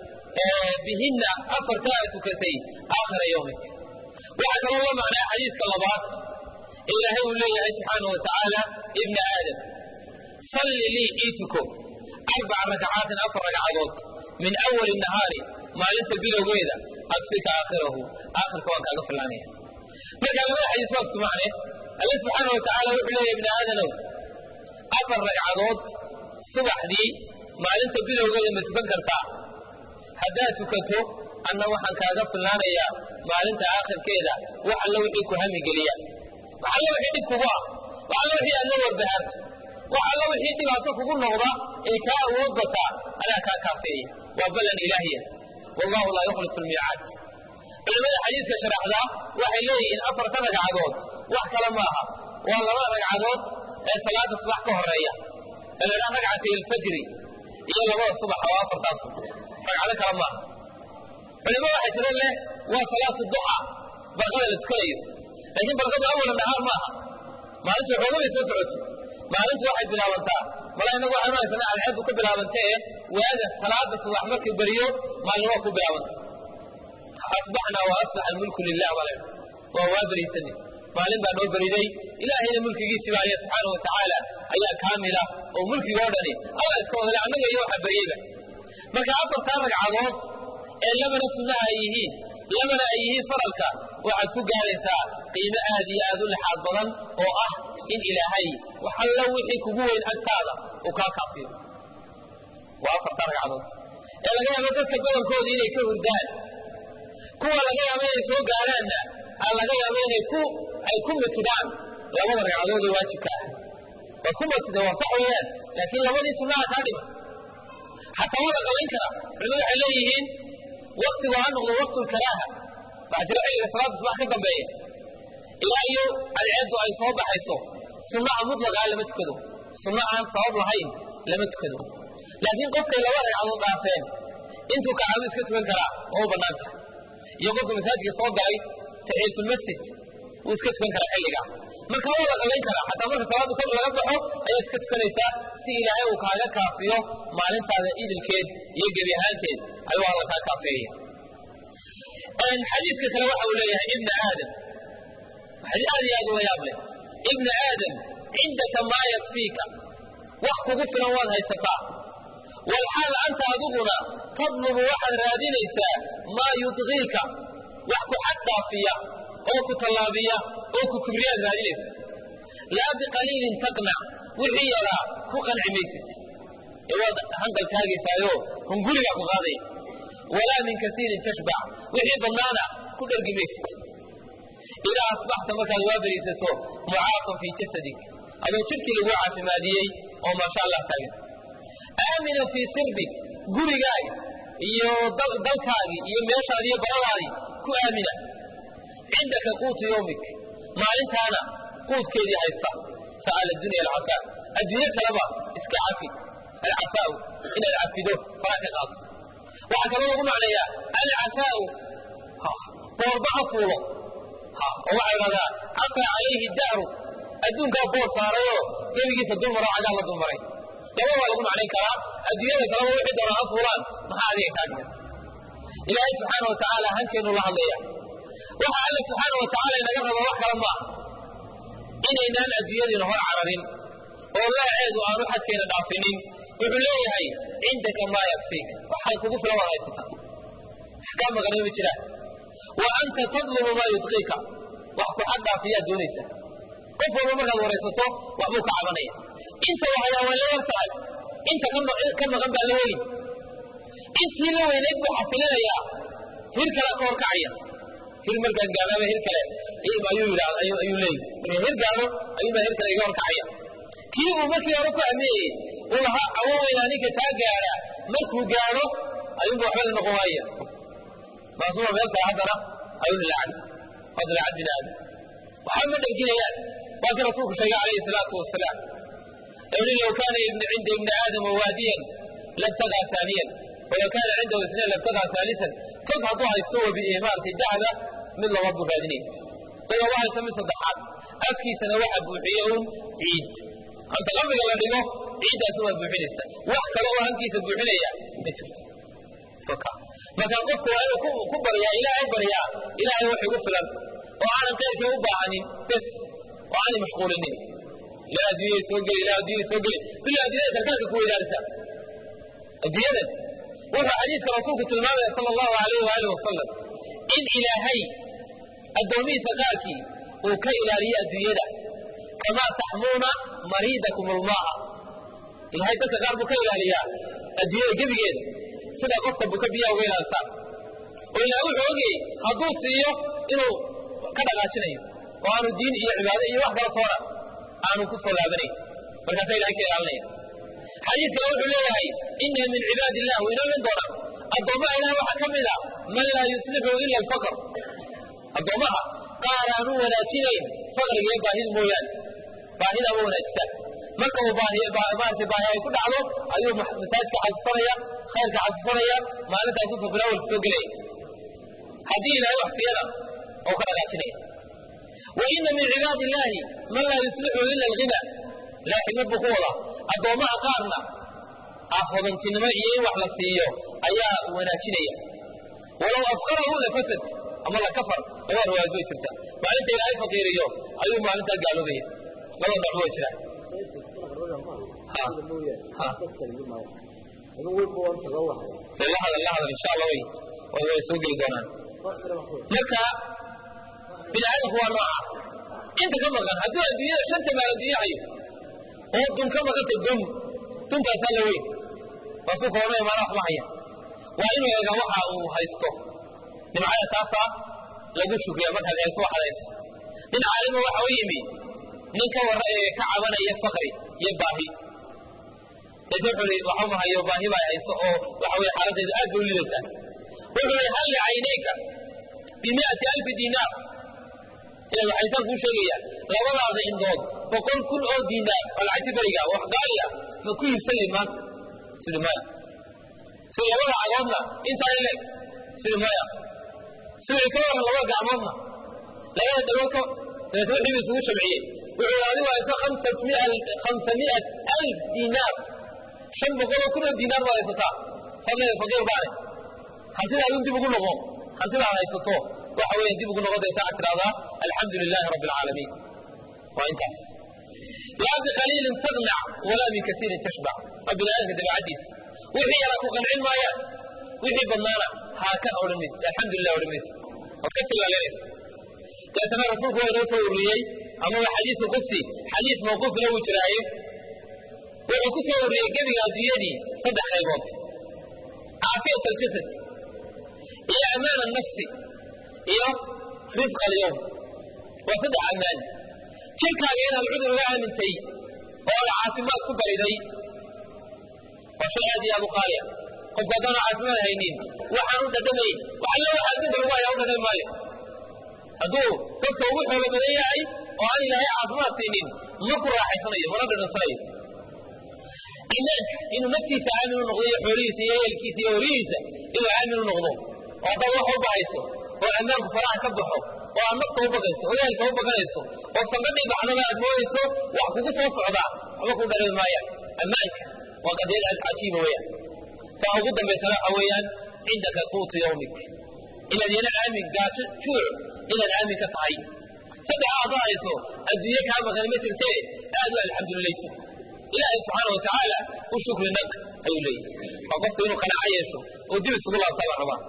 bihinna afartaa a tukatay aakhira yowmik waxaa kaloo la macnaa xadiiska labaad ee ilaahay uu leeyahay subxaana wa tacaala ibna aadam salli lii ii tuko arbaca rakcaatin afar ragcadood min awali nahaari maalinta bilowgeeda akfika aakhirahu aakhirka waan kaaga fillaanaya marka labada xadiis waa isku macne alle subxaana wa tacaala wuxuu leeyahy ibni aadanow afar ragcadood subaxdii maalinta bilowgeeda ma tukan kartaa haddaad tukato anna waxaan kaaga fillaanayaa maalinta aakhirkeeda wax alla wixii ku hamigeliya wax alla wixii dhib kugu ah wax alla wixii aad la warbahaarto wax alla wixii dhibaato kugu noqda ee kaa awood bataa anaa kaa kaafeeya waa ballan ilaahiya wallahu laa yukhlifu lmiicaad culimmada xadiiska sharaxdaa waxay leeyihiin afarta ragcadood wax kale maaha waa laba ragcadood ee salaada subax ka horeeya ee la dhaha ragcatay alfajri iyo labada subaxa waa afartaas ragcado kale maaha culimo waxay tiro leh waa salaatu duxa barqada la tukanayo laakiin barqadu awala nahaar maaha maalintu xooga bay soo socotay maalintu waxay bilaabantaa mala inagu waxaan haysanaa alxeedu ku bilaabantee waaga salaada subax markay beriyo maalin waa ku bilaabantay asbaxnaa wa asbaxa almulku lilah baa leha waa waa beriysani maalin baa noo beriday ilaahayna mulkigiisii baa aya subxaana wa tacaala ayaa kaamila oo mulkiga oo dhani alla iska wadale annaga iyo waxa beriyeyba marka afartaa ragcadood ee labana sunnaha ay yihiin labana ay yihiin faralka waxaad ku gaaraysaa qiimo aad iyo aad u lixaad badan oo ah in ilaahay wax alla wixii kugu weyn agtaada uu kaa kaafiyo waa afartaa ragcadood ee laga yaabo dadka badankooda inay ka hurdaan kuwa laga yaabo inay soo gaaraanna aa laga yaabo inay ku ay ku mitidaan labada ragcadood ee waajibka ah waad ku mitida waa sax weeyaan laakiin labadii sunnaha kaa dhima xataa waa la qabayn karaa culimadu waxay leeyihiin waktigu ha noqdo waqtulkaraaha waxaa jira xilliga salaada subax ka dambeeya ilaa iyo alceeddu ay soo baxayso sunnaha mutlaqaa lama tukado sunna aan sabab lahayn lama tukado laakiin qofkay laba ragcadood dhaafeen intuu kacabu iska tukan karaa oo u bannaan tahay iyo qofka masaajidka soo galay taxiyatulmasjid wuu iska tukan karaa xilligaa marka waa la qabayn karaa xataa marka salaadu kor laga baxo ayaad iska tukanaysaa si ilaahay uu kaaga kaafiyo maalintaada idilkeed iyo gebi ahaanteed ayuu alla kaa kaafeeya xadiiska kale waxa uu leeyahay ibna aadam xadiis aad iyo aad uga yaab leh ibna aadam cindaka maa yakfiika wax kugu filan waad haysataa walxaal anta adiguna tadlubu waxaad raadinaysaa maa yudqiika wax ku xad dhaafiya oo ku tallaabiya oo ku kibriyaad raadinaysa laa biqaliilin taqnac wixii yaraa ku qanci maysid ee waad hanqal taagaysaayo hungurigaa ku qaadaya walaa min kasiirin tashbac wixii badnaana ku dhergi maysid idaa asbaxta markaad waa beriisato mucaafan fii jasadik adoo jidhkii lagu caafimaadiyey oo maasha allah taagan aamina fii sirbik gurigaagi iyo dalkaagii iyo meeshaadi iyo baradaadii ku aamina cindaka quutu yowmik maalintaana quudkeedii haysta sa'ala dunya alcafaa adduunyo kaleba iska cafi alcafaau inaad cafido fara ka qaato waxaa kaloo lagu macneeyaa alcafaau boorba ha fuulo oo waxaa idhahdaa cafaa calayhi dahru adduunkaa boor saarayoo gebigiisa dulmaro cagaa la dulmaray laba waa lagu macnayn karaa adduunyada kaleba wixii doonaa ha fuulaan maxaa adiga kaa dhigan ilaahay subxaana wa tacaala hankeenu la hadlaya waxa alle subxaana wa tacaala inaga raba wax kale maaha inaynaan adduunyadiina hor cararin oo laaceedu aanu xadkeena dhaafinin wuxuu leeyahay cindaka maa yakfiik waxaan kugu filan waad haysataa wax kaa maqanay ma jiraan wa anta tadlumu maa yudqiika wax ku xad dhaafiyaad doonaysa qof walba markaad waraysato waxbuu ka cabanaya inta wahayaa waa la yar tahay inta ka maqan baa la weyn intii la weynayd buu xasilinayaa hir kale ka horkacaya hir markaan gaadaba hir kale ayuu leeyay marka hir gaado ayuunbaa hir kale iga horkacaya kii uu markii hore ku amiyeyey uu lahaa cawoweynaa ninka taa gaara markuu gaadho ayuunba waxba la noqon waaya maasuma meel kale haddana ayuu dilacad waa dilacad bini aadam waxba ma dherginayaan waa kii rasuulku sheegay calayhi salaatu wasalaam yidhi low kaana cinda ibni aadama waadiyan labtagaa aaniyan walow kaana cindahu isnayn labtagaa aalisan tog hadduu haysto wabi maartay dahda mid laba buu raadinaya tog haba haysto mid saddexaad afkiisana waxa buuxiye un ciid anta qabriga la dhigo ciiddaas umaad buuxinaysa wax kale oo hankiisa buuxinaya ma jirto marka qofku waa inuu ku baryaa ilaahay baryaa ilaahay wax igu filan oo aanan qayrkii u baahanin bes oo aanay mashquulinin ilaa adduunyay soo geli ilaa adduunyay soo geli bila adduunyada karkaarka ku weydaarisa adduunyadan wuxuu xadiiska rasuulku tilmaamaya sala allahu alayh waaalih wasalam in ilaahay addoomihiisa qaarkii uu ka ilaaliyo adduunyada kamaa taxmuuna mariidakum ulmaa'a ilahay dadka qaar buu ka ilaaliyaa adduunyada gebigeeda sida qofka buka biyaha uga ilaalisaan oo ilaah wuxuu ogayey hadduu siiyo inuu ka dhaqaajinayo oo aanu diin iyo cibaado iyo wax kala toona aanu ku soo laabanayn markaasa ilahay ka ilaalinaya xadiiskana wuxuu leeyahay ina min cibaadi illah wuu inoo iman doonaa addoommaha ilaah waxaa ka mid a man laa yuslixu ila alfaqr addoommaha qaar aanu wanaajinayn faqriga iyo baahida mooyaane baahida ma wanaajisaan marka uu maarata baahi ay ku dhacdo ayuu masaajidka xasuusanaya khayrka xasuusanaya maalintaasu safilawalka soo gelaya haddii ilahay wax siiyana oo ka dhaqaajinaya wa ina min cibaadi illaahi man laa yuslixu ila alghina ilahay xikmad buu ku wadaa addoommaha qaarna aafodantinimo iyo in wax la siiyo ayaa wanaajinaya walow afqarahu lafasad ama lakafar labada riwaayad bay jirta maalinta ilaahay faqiiriyo ayuu maalintaa gaaloobaya labada nooc way jiraan la hadal la hadal insha allah way way soo geli doonaan marka bini aadamku waa nooca inta ka maqan hadduu adduunyada shanta maal adduunya hayo oo dun ka maqanta dun duntaasaa la weyn waasuu koona imaana waxba haya waa inuu eegaa waxa uu haysto nimcada taasaa lagu shukriya markaad eegto waxaad hayso nin caalima waxa u yimi nin ka warra ee ka cabanaya fakri iyo baahi deete wuxuu i waxuma hayo baahi baa hayso oo waxa weye xaaladdeedu aad bay u lidataa wuxuu i hal licaynayka bimiati alfi diinaar ila waxaysaan kuu sheegaya labadaada indood boqol kun oo diinaar waa lacagti beriga wax gaaliya ma ku iibsan layd maanta sidi maya sida labada cagoodna intaa in leeg sidi maya sida ka waran laba gacmoodna labada dhagood ka dabeete wixii bu isugu jamciyey wuxuu adigu hayso khamsamiat alf diinaar shan boqoloo kun oo diinaar baad haysataa saad leedahay faqiir baane hantidaadun dib ugu noqo hantidaad haysato waxa weeye dib ugu noqo dayta aad tidhahdaa alxamdu lilaahi rabbi alcaalamiin waa intaas laa biqaliilin taqnac walaa min kasiirin tashbac waa biniaadamka dabeecaddiisa wixii yaraa ku qancin maayaan wixii badnaana haa ka odhan maysid alxamdulilah odhan maysid waad ka silaalinaysa deetana rasuulku waa inoo soo ururiyey ama waa xadiisu qudsi xadiis mawquufna wuu jiraaye wuxuu ku soo wariyey gebiga adduunyadii saddex qaybood caafiyat aljasad iyo amaan annafsi iyo risq alyowm waa saddex ammaan jirkaaga inaad cudur uga aamintay oo aad caafimaad ku bariday waa shay aad iyo aad u qaaliya qofku haddaanu caafimaad haynin waxaan u dhadhamayn waxalla waxa adduunka lagu haya u dhadhami maayo hadduu dadka ugu xoolo badan yahay oo aan ilaahay caafimaad siinin ma ku raaxaysanayo mana dhadhansanayo iimaanka inuu naftiisa aamin u noqdo iyo xoolihiisa iyo eelkiisa iyo welihiisa inuu aamin u noqdo oo haddaad wax walba hayso oo ammaanku faraha ka baxo oo aad nafta u baqayso oo ehelka u baqanayso oo sangadhii baxdaba aad moodayso wax kugu soo socdaa waxba ku dhareemi maayaan ammaanka waa qadiyad aad cajiiba weeyaan taa ugu dambaysana waxa weeyaan cindaka quutu yawmik inaad yana aamin gaajo juuc inaad aamin ka tahay saddex aad hayso adduunye kaa maqan ma jirtee aad u alxamdulilayso ilaahay subxaana wa tacaala u shukri naq ayuu leeyahy waa qofku inuu qanaaco yeesho oo dib isugu laabtaa la rabaa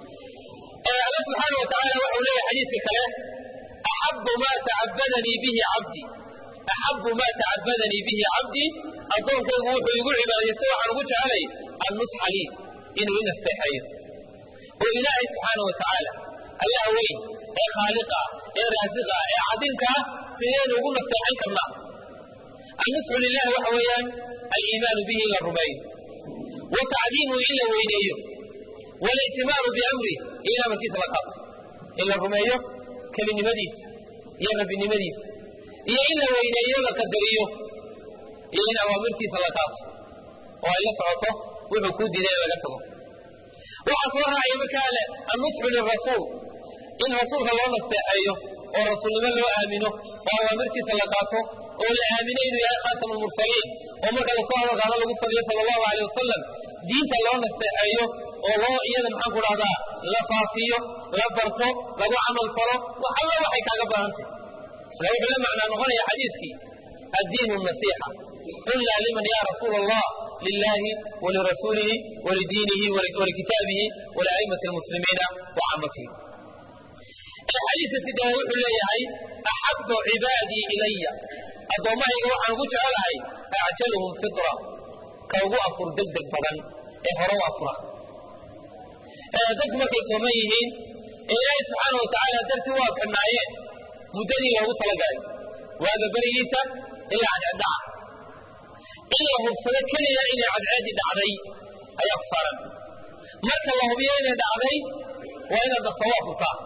alla subxaana wa tacaala waxau leeyahay xadiiska kale axabu maa tacabadanii bihi cabdi axabu maa tacabadanii bihi cabdii addoonkaygu wuxuu igu cibaadaystay waxaan ugu jecelay annusxa lii inuu i nasteexeeyo oo ilaahay subxaana wa tacaala allaha weyn ee khaaliqa ee raasiqa ee cadinka sidaynu ugu nasteexan karnaa annusxu lilahi waxa weeyaan aliimaanu bihi in la rumeeyo wa tacdiimuhu in la weyneeyo walictimaaru biamrih iyo in amarkiisa la qaato in la rumeeyo kelinimadiisa iyo rabbinimadiisa iyo in la weyneeyo la qadariyo iyo in awaamirtiisa la qaato oo ay la socoto wuxuu kuu diiday in laga tago waxaa soo raacaya markaa le annusxu lirasuul in rasuulka loo nasteexeeyo oo rasuulnimo loo aamino oo awaamirtiisa la qaato oo la aamino inuu yahay khaatam lmursaliin oo marka lasoo hadalkaano lagu saliyo sala allahu aleyh wasalam diinta loo nasteexeeyo oo loo iyada maxaan ku dhahdaa la faafiyo la barto lagu camal falo wax alla waxay kaaga baahantay marka wuxuu la macnaa noqonaya xadiiskii addiinu nasiixa qulnaa liman ya rasuula allah lilahi walirasuulihi walidiinihi walikitaabihi waliaimati lmuslimiina wacaamatihim xadiiska sideed wuxuu leeyahay axabu cibaadii ilaya addoommahayga waxaan ugu jecelahay acjaluhum fitra ka ugu afur degdeg badan ee hore u afura dadku markay sooman yihiin ee ilaahay subxaana wa tacaala dartii u afxinaayeen muddadii loogu talagalay waaga berigiisa ilaa cadceeddhaca in la hubsado keliya inay cadceeddii dhacday ayaa ku saaran marka la hubiyo inay dhacday waa inaad dhaqsa u afurtaa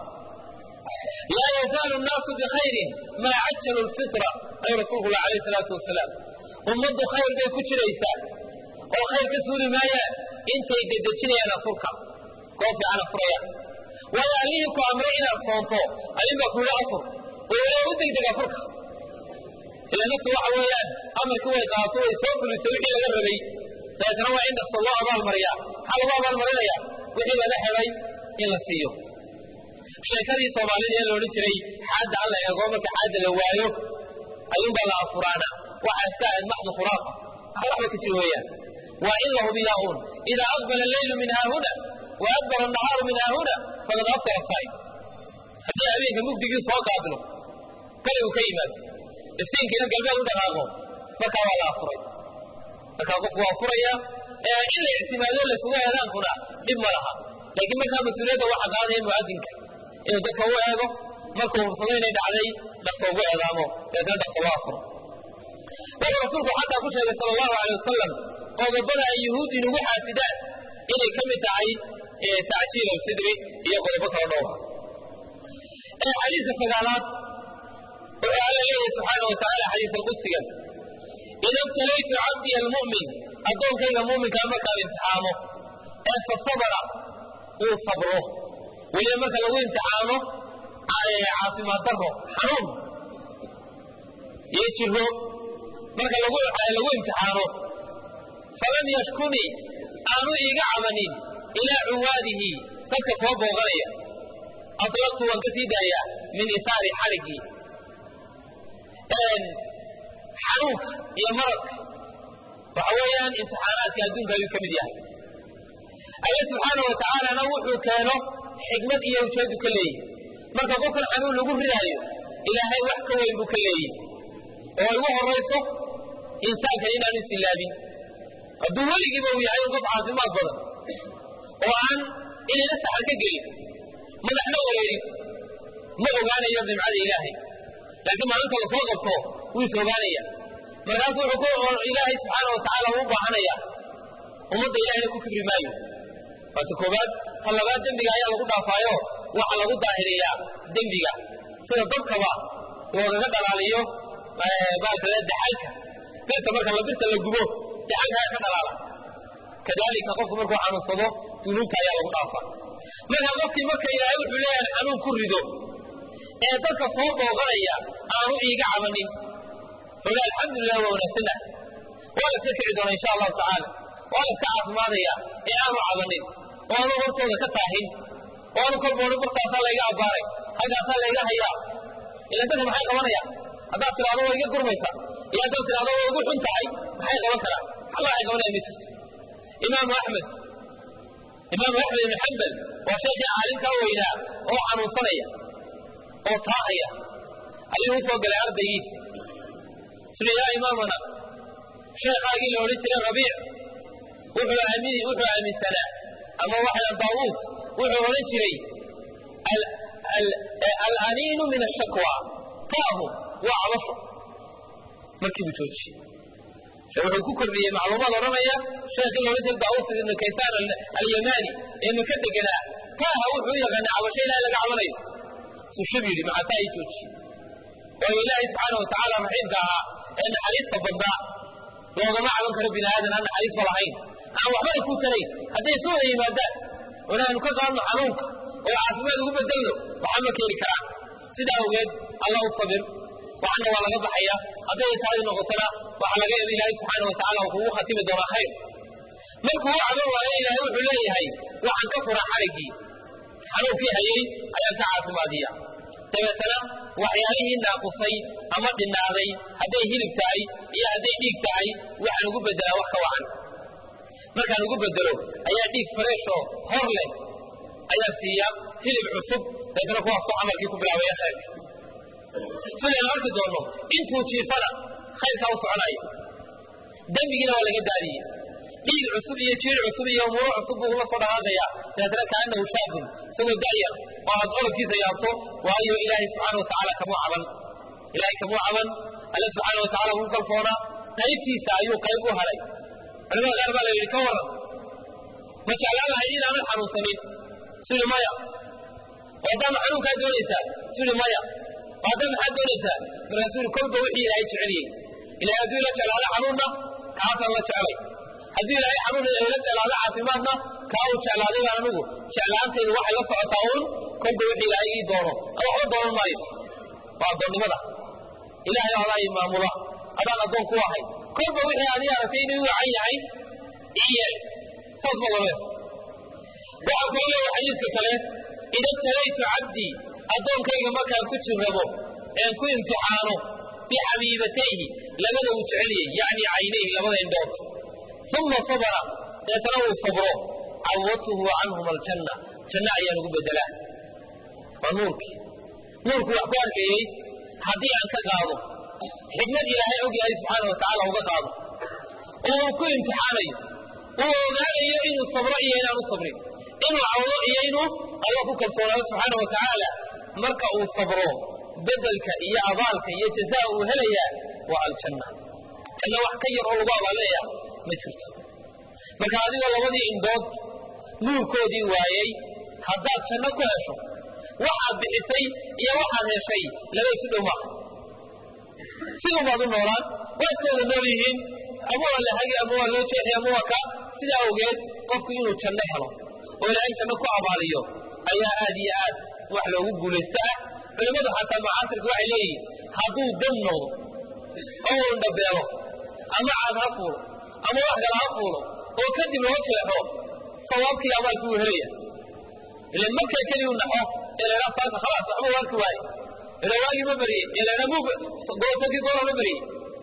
laa yazaalu nnaasu bikhayrin maa cajalu lfitra ayuu rasuulku lah alayh salaatu wasalaam ummaddu khayr bay ku jiraysaa oo khayr ka suuli maayaan intay dedejinayaan afurka koo fiican afurayaan waayo allihii ku amray inaad soonto allin baa ku yihi afur oo wala u degdeg afurka ila naftu waxa weeyaan amarkii way qaato way soo fulisay wixii laga rabay dabeetana waa in dhaqso loo abaalmariyaa maxaa lagu abaalmarinaya wixii laga helay in la siiyo sheekadii soomaalida ee laodhan jiray xaadda alla eego marka xaadda la waayo ayuunbaa la afuraana waxaa iska ahayd maxdu khuraafa wax waxba ka jir weeyaan waa in la hubiyaa uun idaa aqbala alleylu min haahuna wa adbara annahaaru min haahuna faqad aftara saa'im haddii habeenka mugdigii soo qaabilo bari uu ka yimaado iftiinkiina galbeed u dhaqaaqo markaa waa la afuray markaa qofku waa furaya in la ictimaado laysugu eedaankuna dhib ma laha laakiin markaa mas-uuliyadda waxa qaadaya mu'adinka inuu dadka u eego markuu hubsado inay dhacday dhaqso ugu eedaamo dabeetna dhaqso loo afuro wuxuu rasuulku xataa ku sheegay sala allahu alay wasalam qodobada ay yuhuuddi inugu xaasidaan inay ka mid tahay tacjiil alfidri iyo qodobo kala dhowra xadiiska sagaalaad wuxuu alla leeyahay subxaana wa tacala xadiis alqudsigan ida ibtalaytu cabdiya almu'min addoonkayga muuminkaa markaan imtixaamo ee fa sabara uu sabro weliba marka lagu imtixaano caafimaad daro xanuun iyo jiro marka lagu imtixaano falam yashkunii aanu iiga cabanin ilaa cuwaadihi dadka soo booqanaya atlaqtu waan ka sii daayaa min isaari xarigii xanuunka iyo maradka waxa weeyaan imtixaanaadka adduunka ayuu ka mid yahay alle subxaana wa tacaalana wuxuu keeno xikmad iyo ujeedu ka leeyihi marka qofkan xanuun lagu ridaayo ilaahay wax ka weyn buu ka leeyihi oo igu horayso insaankan inaanu isilaabin hadduu weligiiba uu yahay qof caafimaad badan oo aan inayna saxar ka gelin madaxna wareerin ma ogaanayo nimcada ilaahay laakiin maalinta la soo qabto wuu is ogaanaya markaasu wuxuu ilaahay subxaana wa tacaala uu baahanaya ummadda ilahayna ku kibri maayo waata koobaad ta labaad dembiga ayaa lagu dhaafaayo waxa lagu daahiriyaa dembiga sida dabkaba loogaga dhalaaliyo baalkale daxalka birta marka la birta la gubo daxalka ayaa ka dhalaala kadalika qofku markuu xanuunsado dunuubta ayaa lagu dhaafaa marka qofkii marka ilaahay wuxuu leeyahay xanuun ku rido ee dadka soo booqanaya aanu iiga cabanin wuxuu alxamdulilah waa wanaagsanah waa la iska kici doona insha allahu tacaala waa la iska caafimaadaya ee aanu cabanin oo aanu hortooda ka taahin oo aanu kolba odhan bartaasaa layga abbaaray halkaasaa layga hayaa ila dadka maxay qabanaya haddaad tidhahdo waa iga gurmaysa iyo haddaad tidhahdo waa igu xun tahay maxay qaban karaan alla waxay qabanaya ma jirto imaamu axmed imaamu axmed ibn xambal waa sheekhii caalimkaa weynaa oo xanuunsanaya oo taahaya ayuu u soo galay ardaygiisi suli yaa imaamana sheekhaagii la odhan jiray rabiic wuxuu aamini wuxuu aaminsanaa ama waxaa daawuus wuxuu odhan jiray alaniinu min ashakwa taahu waa cabasho markii buu joojiyey wuxuu ku kordhiyey macluumaad odhanaya sheekhii la odhan jiray daawuus ibnu kaysaan alyamani ee maka deganaa taaha wuxuu u yaqaanay cabasho ilahay laga cabanayo sushab yidhi maxaa taa ii joojiyey waayo ilaahay subxaana wa tacaala raxiimka ahaa ee naxariista badnaa loogama caban karo bini aadan aan naxariisba lahayn aan waxbana ku tarayn hadday isu wada yimaadaan onaanu ka qaadno xanuunka oo caafimaad ugu bedelno waxaa ma keeni karaan sidaa awgeed allah u sabir waxana waa laga baxaya hadday taadi noqotona waxaa laga yaaba ilaahay subxaana wa tacala uu kugu khatimi doonaa khayr markuu u caban waayo ilaahay wuxuu leeyahay waxaan ka fura xariggii xanuunkii hayay ayaan ka caafimaadiya dabeetana waxyaalihii naaqusay ama dhinaaday hadday hilib tahay iyo hadday dhiig tahay waxaan ugu bedelaa wax ka wacan markaan ugu bedelo ayaa dhiig fresh oo hor leh ayaa siiya hilib cusub dabeetana kuwaasoo camalkii ku bilaabaya khayrka sidaynu arki doonno intuu jiifana khayrkaa u soconaya dembigiina waa laga daadiyey dhiig cusub iyo jiir cusub iyo umuuro cusub buu ula soo dhaqaaqaya dabeetana kaanahu shaabun isagoo da'yar oo aad orodkiisa yaabto waayo ilaahay subxaana wa tacaala kamuu caban ilaahay kamuu caban alle subxaana wa tacala wuu kalsoonaa qaybtiisa ayuu qayb u haray culimada qaar baa la yidhi ka waran ma jeclaan lahay inaanan xanuunsanin suli maya waadama xanuunkaa doonaysaa suli maya waada maxaad doonaysaa markaasuu yidhi kolba wixii ilaahay jeceliyey ilahay hadduu ila jeclaado xanuunna kaasaan la jecelay haddii ilaahay xanuun ila jeclaado caafimaadna kaa uu jeclaaday baan anigu jeclaantaydu waxay la socotaa uun kolba wixii ilaahay ii doono ama waxba doonan maayo waa addoonnimada ilaahay adaa ii maamula adaan addoon ku ahay kolba wixii aad ii aragtay inuu wacan yahay ii yeel saas ma labees waxaa kaloo leeyahay xadiiska kale ida btalaytu cabdii addoonkayga markaan ku jirrabo een ku imtixaano bixabiibatayhi labada uu jeceliyey yacni caynayhi labada indhood uma sabra deetana uu sabro cawadtuhu canhuma aljanna janno ayaan ugu bedelaa waa nuurkii nuurku wax ku arkayey haddii aan ka qaado xikmad ilaahay og yahay subxaana wa tacaala uga qaado oo uu ku imtixaanayo uu ogaanayo inuu sabro iyo inaanu sabrin inuu cawdo iyo inuu alla ku kalsoonaado subxaana wa tacaala marka uu sabro bedelka iyo abaalka iyo jazaa uu helayaa waa aljanna janno wax ka yar oo lagu abaalinayaa ma jirto marka adigoo labadii indhood nuurkoodii waayey haddaad janno ku hesho waxaad bixisay iyo waxaad heshay laba isu dhow maaha sidun baad u noolaan waa iska wada nool yihiin ama waa la hagi ama waa loo jeexi ama waa ka sidaa awgeed qofku inuu janno helo oo ilaahay janno ku abaaliyo ayaa aad iyo aad wax loogu guulaysto ah culimmadu xataa macaasirka waxay leeyihiin hadduu dam noqdo oo uu indhabeelo ama caad ha fuulo ama wax kale ha fuulo oo kadib loo jeexo sawaabkii abaalkii wuu helaya ila markaa keliyu naxo ee laydhaa saaka khalaas waxba waarki waaye ila waagii ma bariyey ee laydhaa muu goosakii goola ma bariyey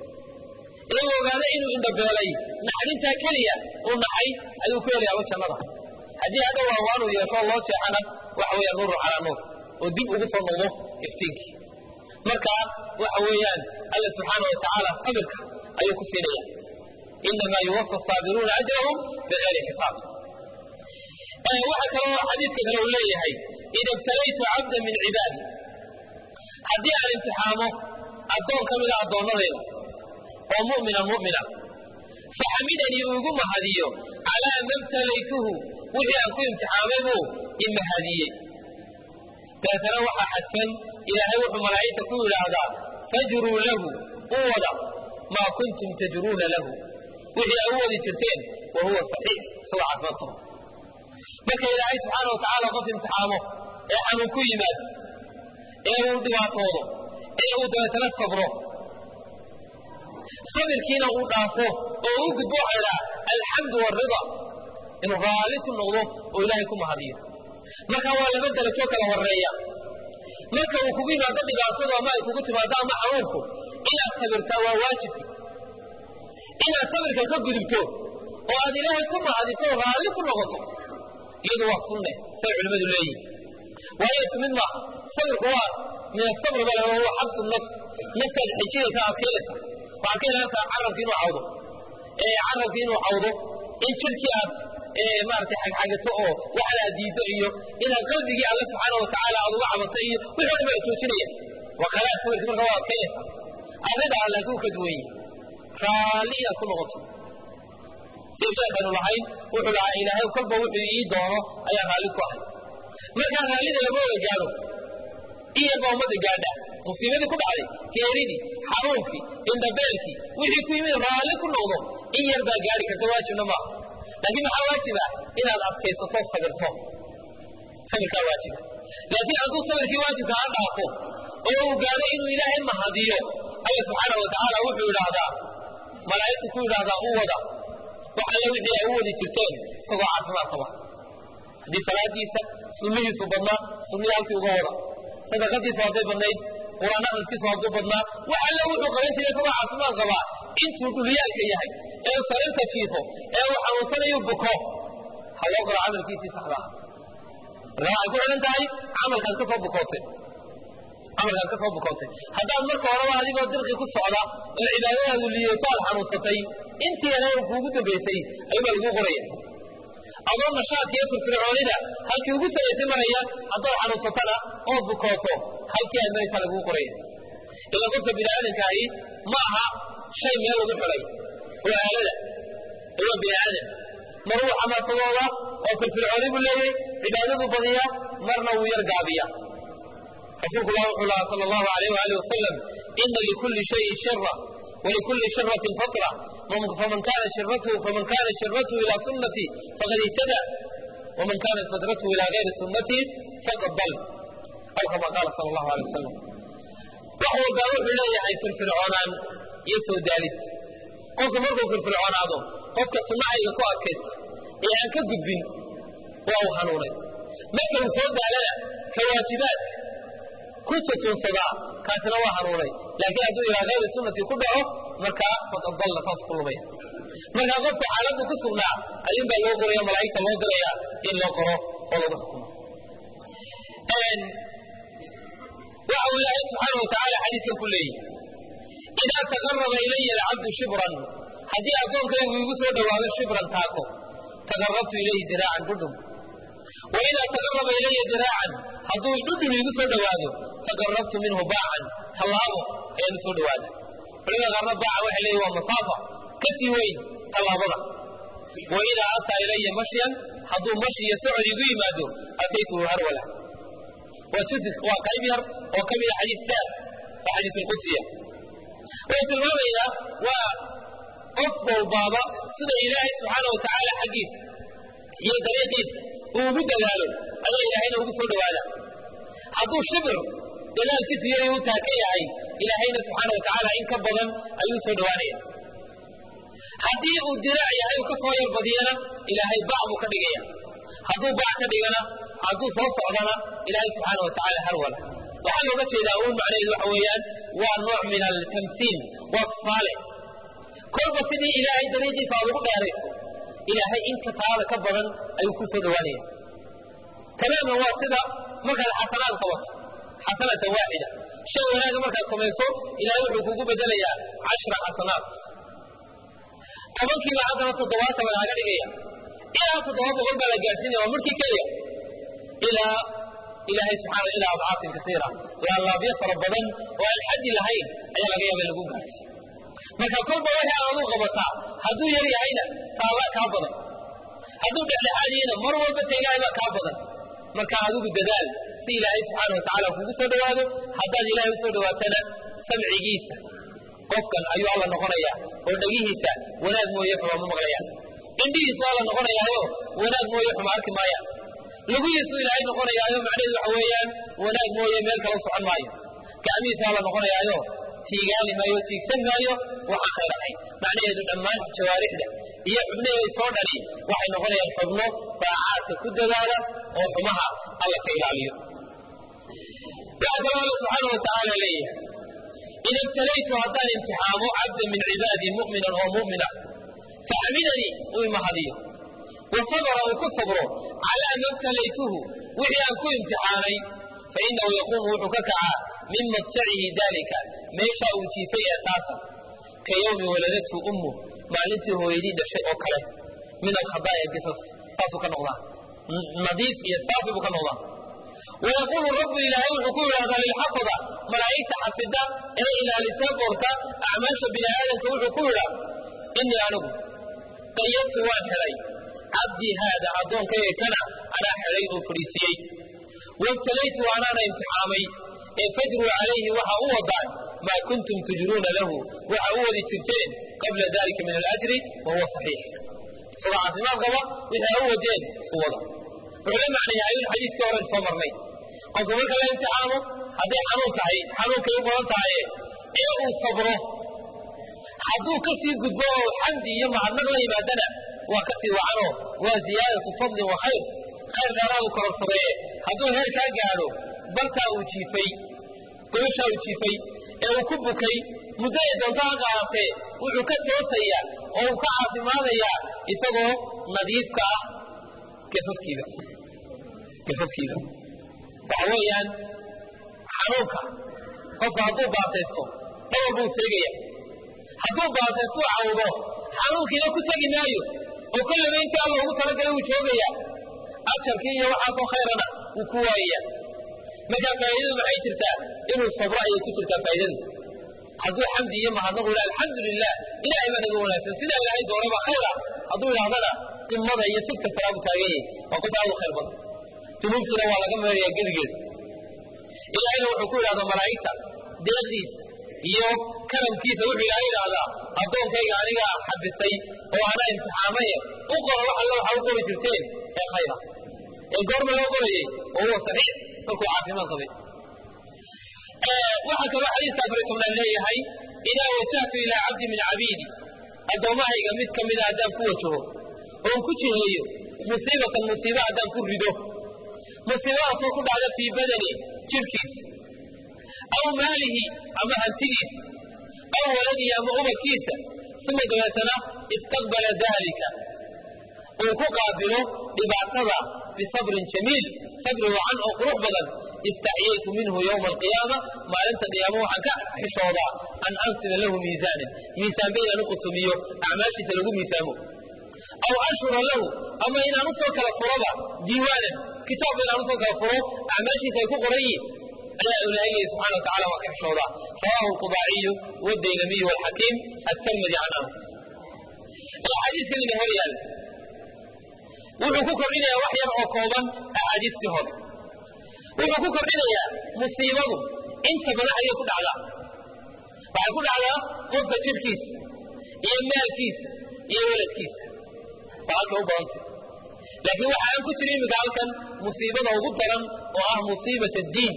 ee uu ogaada inuu indhabeelay naxdintaa keliya uu naxay ayuu ku helayaaba jannada haddii hadha waawaanuu yeesho loo jeexana waxa weeyaan nuurun calaa nuur oo dib ugu soo noqdo iftiinkii marka waxa weeyaan alla subxaana wa tacaala sabirka ayuu ku siinaya inamaa yuwafa asaabiruuna ajrahum bigayri xisaab waxaa kaloo xadiidka kale uu leeyahay ida ibtalaytu cabda min cibaadi haddii aan imtixaamo addoon ka mida addoonnadayda oo mu'mina mu'mina faxamidanii uu igu mahadiyo calaa ma btalaytuhu wixii aan ku imtixaamay buu i mahadiyey dabeetana waxaa xadfan ilaahay wuxuu malaa'igta ku yidhaahdaa fajruu lahu u wada maa kuntum tajruuna lahu wixii ay u wadi jirteen wa huwa saxiix isagoo caafimaad qaba marka ilaahay subxaana wa tacaala qof imtixaamo ee xanuun ku yimaado ee uu dhibaatoodo ee uu dabeetana sabro sabirkiina uu dhaafo oo u gudbo waxaa idhaha alxamdu waalrida inuu raalli ku noqdo oo ilaahay ku mahadiyo marka waa laba darajoo kala horeeya marka uu kugu yimaado dhibaatadu ama ay kugu timaado ama xanuunku inaad sabirtaa waa waajib inaad sabirka ka gudubto oo aad ilaahay ku mahadiso oo raalli ku noqoto iyadu waa sunne say culimmadu leeyihin waayo isku mid maaha sabirku waa min asabr baa lahaa huwa xabsu nafs naftaad xijinaysa adkeynaysa waxaad ka ilaalinaysaa carabki inuu cawdo ee carabki inuu cawdo in jirkii aad maaragtay xagxagato oo waxan aad diiddo iyo inaad qalbigii alle subxaana wa tacaala aad uga cabato iyo wixii o dhan baa joojinaya waa kalaa sabirki marka waa adkeynaysa arida alle kuu ka duwan yihi raalli inaad ku noqoto sida sheekaynu lahayn wuxuu lahaa ilaahay kolba wuxuu ii doono ayaa raalli ku ahay markaa raallida lama wada gaadho in yarbaa ummadda gaadha musiibadii ku dhacday geeridii xanuunkii indhabeelkii wixii ku yimid raalli ku noqdo in yar baa gaadhi karta waajibna maaha laakiin maxaa waajiba inaad adkaysato sabirto sabirkaa waajiba laakiin hadduu sabirkii waajibka ha dhaafo oo uu gaadho inuu ilaahay mahadiyo alla subxaana wa tacaala wuxuu idhaahdaa malaa'igtu ku yidhaahdaa u wada wax alle wixii ay u wadi jirteen isagoo caafimaad qaba haddii salaadiisa sunnihiisu badnaa sunnihii halkii uga wada sadaqadiisu hadday badnayd quraan akhriskiisu hadduu badnaa wax alle wuxuu qaban jiray isagoo caafimaad qabaa intuu dhuliyaalka yahay ee uu sariirta jiifo ee uu xanuunsanayu buko ha loo qoro camalkiisii saxda ah marka waxay ku xidhan tahay camalkaad ka soo bukootay camalkaad ka soo bukootay haddaad marka horeba adigoo dirqi ku socda oo cibaadadaadu liidato aad xanuunsatay intii yarayn kuugu dambaysay ayuubaa laguu qoraya adoo nashaadka iyo firfircoonida halkii ugu saraysay maraya haddaad xanuunsatana oo bukooto halkii aad maraysaa laguu qoraya ila qofka bini aadamkaahi ma aha shay meel lagu xidhay waa aalada waa bini aadam mar wuu xamaasadooda oo firfircooni buu leeyay cibaadadu badiya marna wuu yar gaabiya rasuulku lah wuxuu lahaa sala allahu alayh waaalih wasalam ina likulli shayin shira wlikulli shiratin fatra faman kana shiratuhu faman kana shiratuhu ila sunnatii faqad ihtada waman kanat fatratuhu ila gayri sunnatii faqad dal aw kama qaala sala allahu alay wasalam wax walbaa wuxuu leeyahay firfircoonaan iyo soo daalid qofku markuu firfircoonaado qofka sunnahayga ku adkaysta ee aan ka gudbin waa uu hanuunay marka uu soo daalana ka waajibaadka ku tutuunsadaa kaasina waa hanuunay laakiin hadduu ilaa hayri sunnatii ku dhaco markaa faqad dalla saas ku lumaya markaa qofka xaaladdu ku sugnaa ayuun baa loo qoraya malaa'igta loo diraya in loo qoro oo lagu xukumo waxa uu ilaahay subxaana wa tacaala xadiiskan ku leeyihi idaa taqaraba ilaya alcabdu shibran haddii addoonkaygu igu soo dhowaado shibran taako taqarabtu ilayhi diraacan dhudhum wa idaa taqaraba ilaya diraacan hadduu dhudhum iigu soo dhowaado taqarabtu minhu baacan tallaabo ayaan u soo dhowaada culimada qaarna baaca waxay leeyihin waa masaafa ka sii weyn tallaabada wa idaa ataa ilaya mashyan hadduu mashi iyo socod igu yimaado ataytuhu harwala waa jusif waa qayb yar oo ka mida xadiis dheer oo xadiis alqudsiya wuxuu tilmaamayaa waa qof walbaaba sida ilaahay subxaana wa tacaala xaggiisa iyo dariiqiisa uu ugu dadaalo ayaa ilaahayna ugu soo dhowaada hadduu shibir dadaalkiisu yaray u taaka yahay ilaahayna subxaana wa tacaala in ka badan ayuu soo dhowaanaya haddii uu diraac yahay uu ka soo yar badiyana ilaahay bac buu ka dhigaya hadduu bac ka dhigana hadduu soo socdana ilaahay subxaana wa tacaala harwala waxaa looga jeedaa uun macnaheedu waxa weeyaan waa nooc min altamsiil waa tusaale kolba sidii ilaahay dariiqiisa aad ugu dheerayso ilaahay inta taada ka badan ayuu ku soo dhowaanaya tamaaman waa sida markaad xasanaad qabato xasanatan waaxida shay wanaaga markaad samayso ilahay wuxuu kugu bedelayaa cashra xasanaat tobankiiba haddana toddobaatan baa laga dhigaya ilaa toddoba boqol baa la gaadhsiinaya waa markii keliya ilaa ilaahay subxaana ilaa adcaafin kasiira laalaabyo fara badan oo aan xaddi lahayn ayaa laga yaaba in lagu gaarsiiyo marka kolba wixii aad aduu qabataa hadduu yar yahayna taallaa kaa badan hadduu dhexdhexaadiyena mar walba ta ilaahay baa kaa badan marka adigu dadaal si ilaahay subxaana wa tacaala kugu soo dhowaado haddaad ilaahay usoo dhowaatana samcigiisa qofkan ayuu alla noqonaya oo dhegihiisa wanaag mooye xuma ma maqlayaan indhihiisu alla noqonayaayo wanaag mooye xuma arki maayaan lugihiisu ilaahay noqonayaayo macnaheedu waxa weeyaan wanaag mooye meel kala socon maayo gacmihiisu alla noqonayaayo tiigaani maayo tiigsan maayo waxaan khayr ahayn macnaheedu dhammaan jawaarixda iyo xubnaheeda soo dhani waxay noqonayaan xubno daacaadka ku dadaala oo xumaha alla ka ilaaliyo waxaa kaloo alla subxaana wa tacaala leeyahay ida ibtalaytu haddaan imtixaamo cabda min cibaadii mu'minan oo mu'mina faxamidanii uu imahadiyo wa sabra uu ku sabro calaa ma ibtalaytuhu wixii aan ku imtixaanay fainahu yaquumu wuxuu ka kacaa min madjacihi daalika meeshaa uu jiifay ee taasa ka yowmi waladathu ummu maalintii hooyadii dhashay oo kale min alkhadaaya qisas saasuu ka noqdaa nadiif iyo saafi buu ka noqdaa wayaquulu rabbu ilaahay wuxuu ku yidhahdaa lilxafada malaa'igta xafida ee ilaalisee boorta acmaasha bini aadamka wuxuu ku yidhaa inii anigu qayadtu waan xidhay cabdii haada addoonkayga kana anaa xidhay oo fadhiisiyey wabtalaytu anaana imtixaamay ee fajruu calayhi waxa u wadaan maa kuntum tujruuna lahu waxa u wadi jirteen qabla dalika min alajri wa huwa saxiix isagoo caafimaad qaba wixii a u wadeen u wada wuxuu la macnayaa ayun xadiiskii horen soo marnay qofka marka la imtixaamo hadday xanuun tahay xanuunkay u badan tahaye ee uu sabro hadduu ka sii gudbo oo xamdi iyo mahadnaq la yimaadana waa ka sii wacanoo waa ziyaadatu fadlin wa khayr khayr dheeraadu kororsadeeye hadduu heerkaa gaadho bartaa uu jiifay gobashaa uu jiifay ee uu ku bukay muddo ay doonto ha qaadatee wuxuu ka toosayaa oo uu ka caafimaadayaa isagoo nadiifka ah gafafkiiba gafafkiiba waxa weeyaan xanuunka qofka hadduu baasaysto dhawar buu seegaya hadduu baasaystu cawdo xanuunkiina ku tegi maayo oo kollaba intii alla ugu talagalay wuu joogaya ajarkii iyo waxaasoo khayrana wuu ku waayaya markaa faa'iidadu maxay jirtaa inuu sabro ayay ku jirtaa faa'iidadu hadduu xamdi iyo mahadnaqu yidhaha alxamdu lilah ilahay baa naga wanaagsan sidaa ilaahay doonaba khayra hadduu yidhahdana qimada iyo sigta saraabu taagan yahay waa qof aad u khayr badan dunuubtiina waa laga meerayaa gedigeeda ilaahayna wuxuu ku yidhahdaa malaa'igta deeqdiisa iyo karamkiisa wuxuu ilaahay yidhaahdaa addoonkayga anigaa xabisay oo anaa imtixaamaye u qora wax alla waxaa u qori jirteen ee khayra ee goorma loo qorayey oo huwa saxiix markuu caafimaad qabay waxaa kaloo xadiiska afar iyo tobnaad leeyahay idaa wajahtu ilaa cabdi min cabiidi addoommahayga mid ka mida haddaan ku wajaho oon ku jiheeyo musiibatan musiiba haddaan ku rido musiibadaasoo ku dhacda fii badani jirhkiisa aw maalihi ama hantidiisa aw waladihi ama ubadkiisa uma dabeetana istaqbala daalika uu ku qaabilo dhibaatada bisabrin jamiil sabri wacan oo qurux badan istaxyaytu minhu yowma alqiyaama maalinta qiyaamo waxaan ka xishoodaa an ansiba lahu miisaanan miisaanba inaan u qutumiyo acmaashiisa lagu miisaamo aw anshura lahu ama inaan usoo kala furoba diiwaanan kitaabba inaan usoo kala furo acmaashiisa ay ku qoran yihin ayaa ilaahay leeyahy subxana wa tacala waa ka xishoodaa rawaahu alqudaaciyu wadaylamiyu walxakiim atarmadi can anas axaadiiskan ina hor yaalla wuxuu ku kordhinayaa wax yar oo kooban axaadiistii hore wuxuu ku kordhinayaa musiibadu inta badan ayay ku dhacdaa waxay ku dhacdaa qofka jirkiisa iyo maalkiisa iyo weladkiisa waa halka u badantay laakiin waxa aan ku jira iminka halkan musiibada ugu daran oo ah musiibat addiin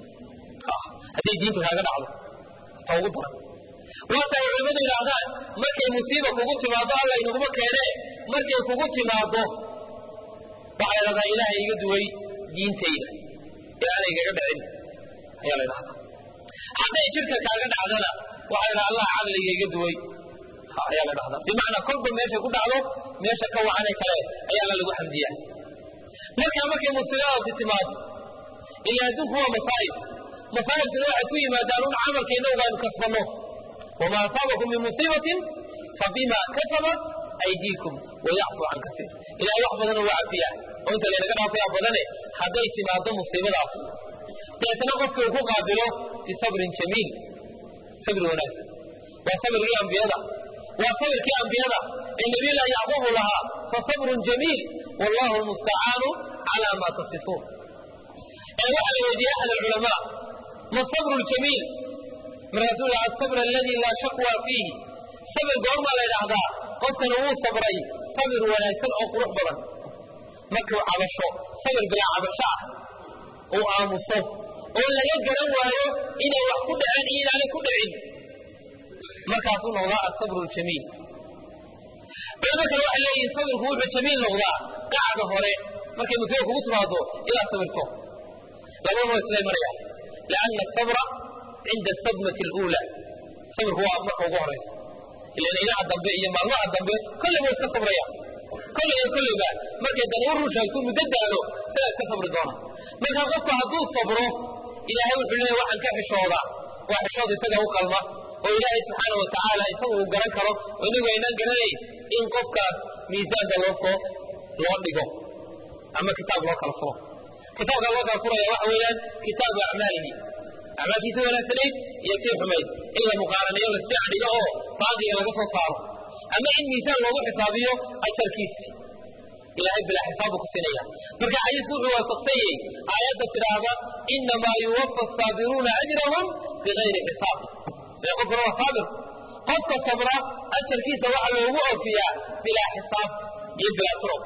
hadday diinta kaaga dhacdo ta ugu daran waata ay culimmadu yidhaahdaan markay musiiba kugu timaado alla inaguma keenee markay kugu timaado waxaa la ydhahdaa ilaahay iga duway diintayda ee aanay igaga dhicin ayaa la ydhahdaa hadday jirka kaaga dhacdana waxaa la ydhaha allah caqliga iga duway ayaa la dhahdaa bimacnaa kolba meeshay ku dhacdo meesha ka wacane kale ayaana lagu xamdiyaa markaa markay musiibadaasi timaado ilaa adduunku waa masaa'ib masaa'ibkuna waxay ku yimaadaan un camalka innagu aynu kasbanno wamaa asaabakum min musiibatin fabima kasabat aydiikum wayacfu can kasiir ilahay wax badan waa cafiyaa oo inta laynaga dhaafaya badane hadday timaado musiibadaas deetna qofkii uu ku qaabilo bisabrin jamiil sabri wanaagsan waa sabrigii ambiyada waa sabirkii ambiyada ee nabiyullahi yacquubu lahaa fasabrun jamiil wallahu lmustacaanu calaa ma tasifuun ee waxaa la weydiiyey axad alculamaa ma sabru ljamiil markaasuu laha asabr aladi laa shaqwa fiihi sabir goormaa la ydhaahdaa qofkana wuu sabray sabir wanaagsan oo qurux badan markuu cabasho sabir bilaa cabasho ah uu aamuso oo laga garan waayo inay wax ku dhaceen iyo inaanay ku dhicin markaasuu noqdaa asabru ljamiil culamo kale waxay leeyihiin sabirku wuxuu jamiil noqdaa qacda hore markay musiiba kugu timaado inaad sabirto labadaba isla maraya lianna asabra cinda asadmati aluula sabirku waa marka ugu horaysa ilan ilaha dambe iyo maalmaha dambe kolleyba iska sabraya kolley iyo kolleyba markay dan u run sheegto muddo daalo sidaa iska sabri doona marka qofku hadduu sabro ilaahay wuxuu leeyahy waxaan ka xishoodaa waa xishooda isaga u qalma oo ilaahay subxaana wa tacaala isagu uu garan karo oo inagu aynaan garanayn in qofkaas miisaanka loo soo loo dhigo ama kitaab loo kala furo kitaabka loo kala furaya waxa weeyaan kitaabu acmaalihi acmaalkiisa wanaagsanayd iyo tii xumayd in la muqaaranayo lasdhex dhigo oo baadiga laga soo saaro ama in miisaan loogu xisaabiyo ajarkiisi ilahay bilaa xisaab buu ku siinaya marka xadiisku wuxuu waafaqsanyey aayadda tidhaahda inamaa yuwafa asaabiruuna ajrahum bigayri xisaab ee qofkuna waa saabir qofka sabra ajarkiisa waxaa loogu oofiyaa bilaa xisaab iyo bilaa turo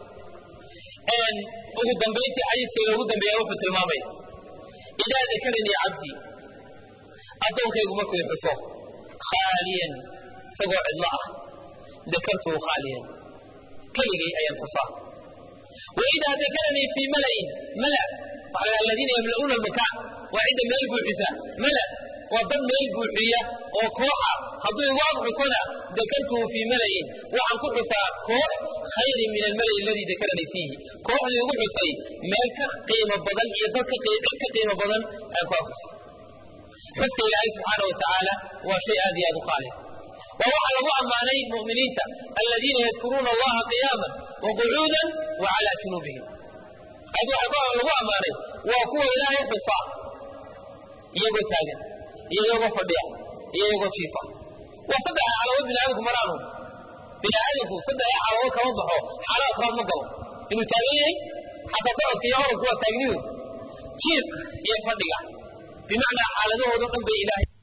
ugu dambayntii xadiiska inoogu dambeeya wuxuu tilmaamay idaa dakaranii cabdii addoonkaygu markuu xuso khaaliyan isagoo cidlo ah dakartuhu khaaliyan keligay ayaan xusaa waidaa dakaranii fii malain mala waxaa la aladiina yamla'uuna almakaan waa cidda meel buuxisa mala waa dad meel buuxiya oo kooxa hadduu igu ag xusona dakartuhu fii malain waxaan ku xusaa koox khayrin min almalai aladii dakaranii fiihi kooxdii igu xusay meel ka qiimo badan iyo dad cid ka qiimo badan ayaan ku ag xusay xuska ilaahay subxaana wa tacaala waa shay aad iyo aad u qaaliya waa waxaa lagu ammaanay muminiinta aladiina yadkuruuna allaha qiyaaman wa qucuudan wa calaa junuubihim ayad waxaa lagu ammaanay waa kuwa ilaahay xusa iyagoo taagan iyo iyagoo fadhiya iyo iyagoo jiifa waa saddex calamood bini aadamku maraanu bini aadamku saddex calamood kama baxo xaalo afraad ma galo inuu taagan yahay xataa socodka iyo orodku waa taagnidu jiifka iyo fadhiga bimacnaa xaaladahoodo dhan bay ilaahay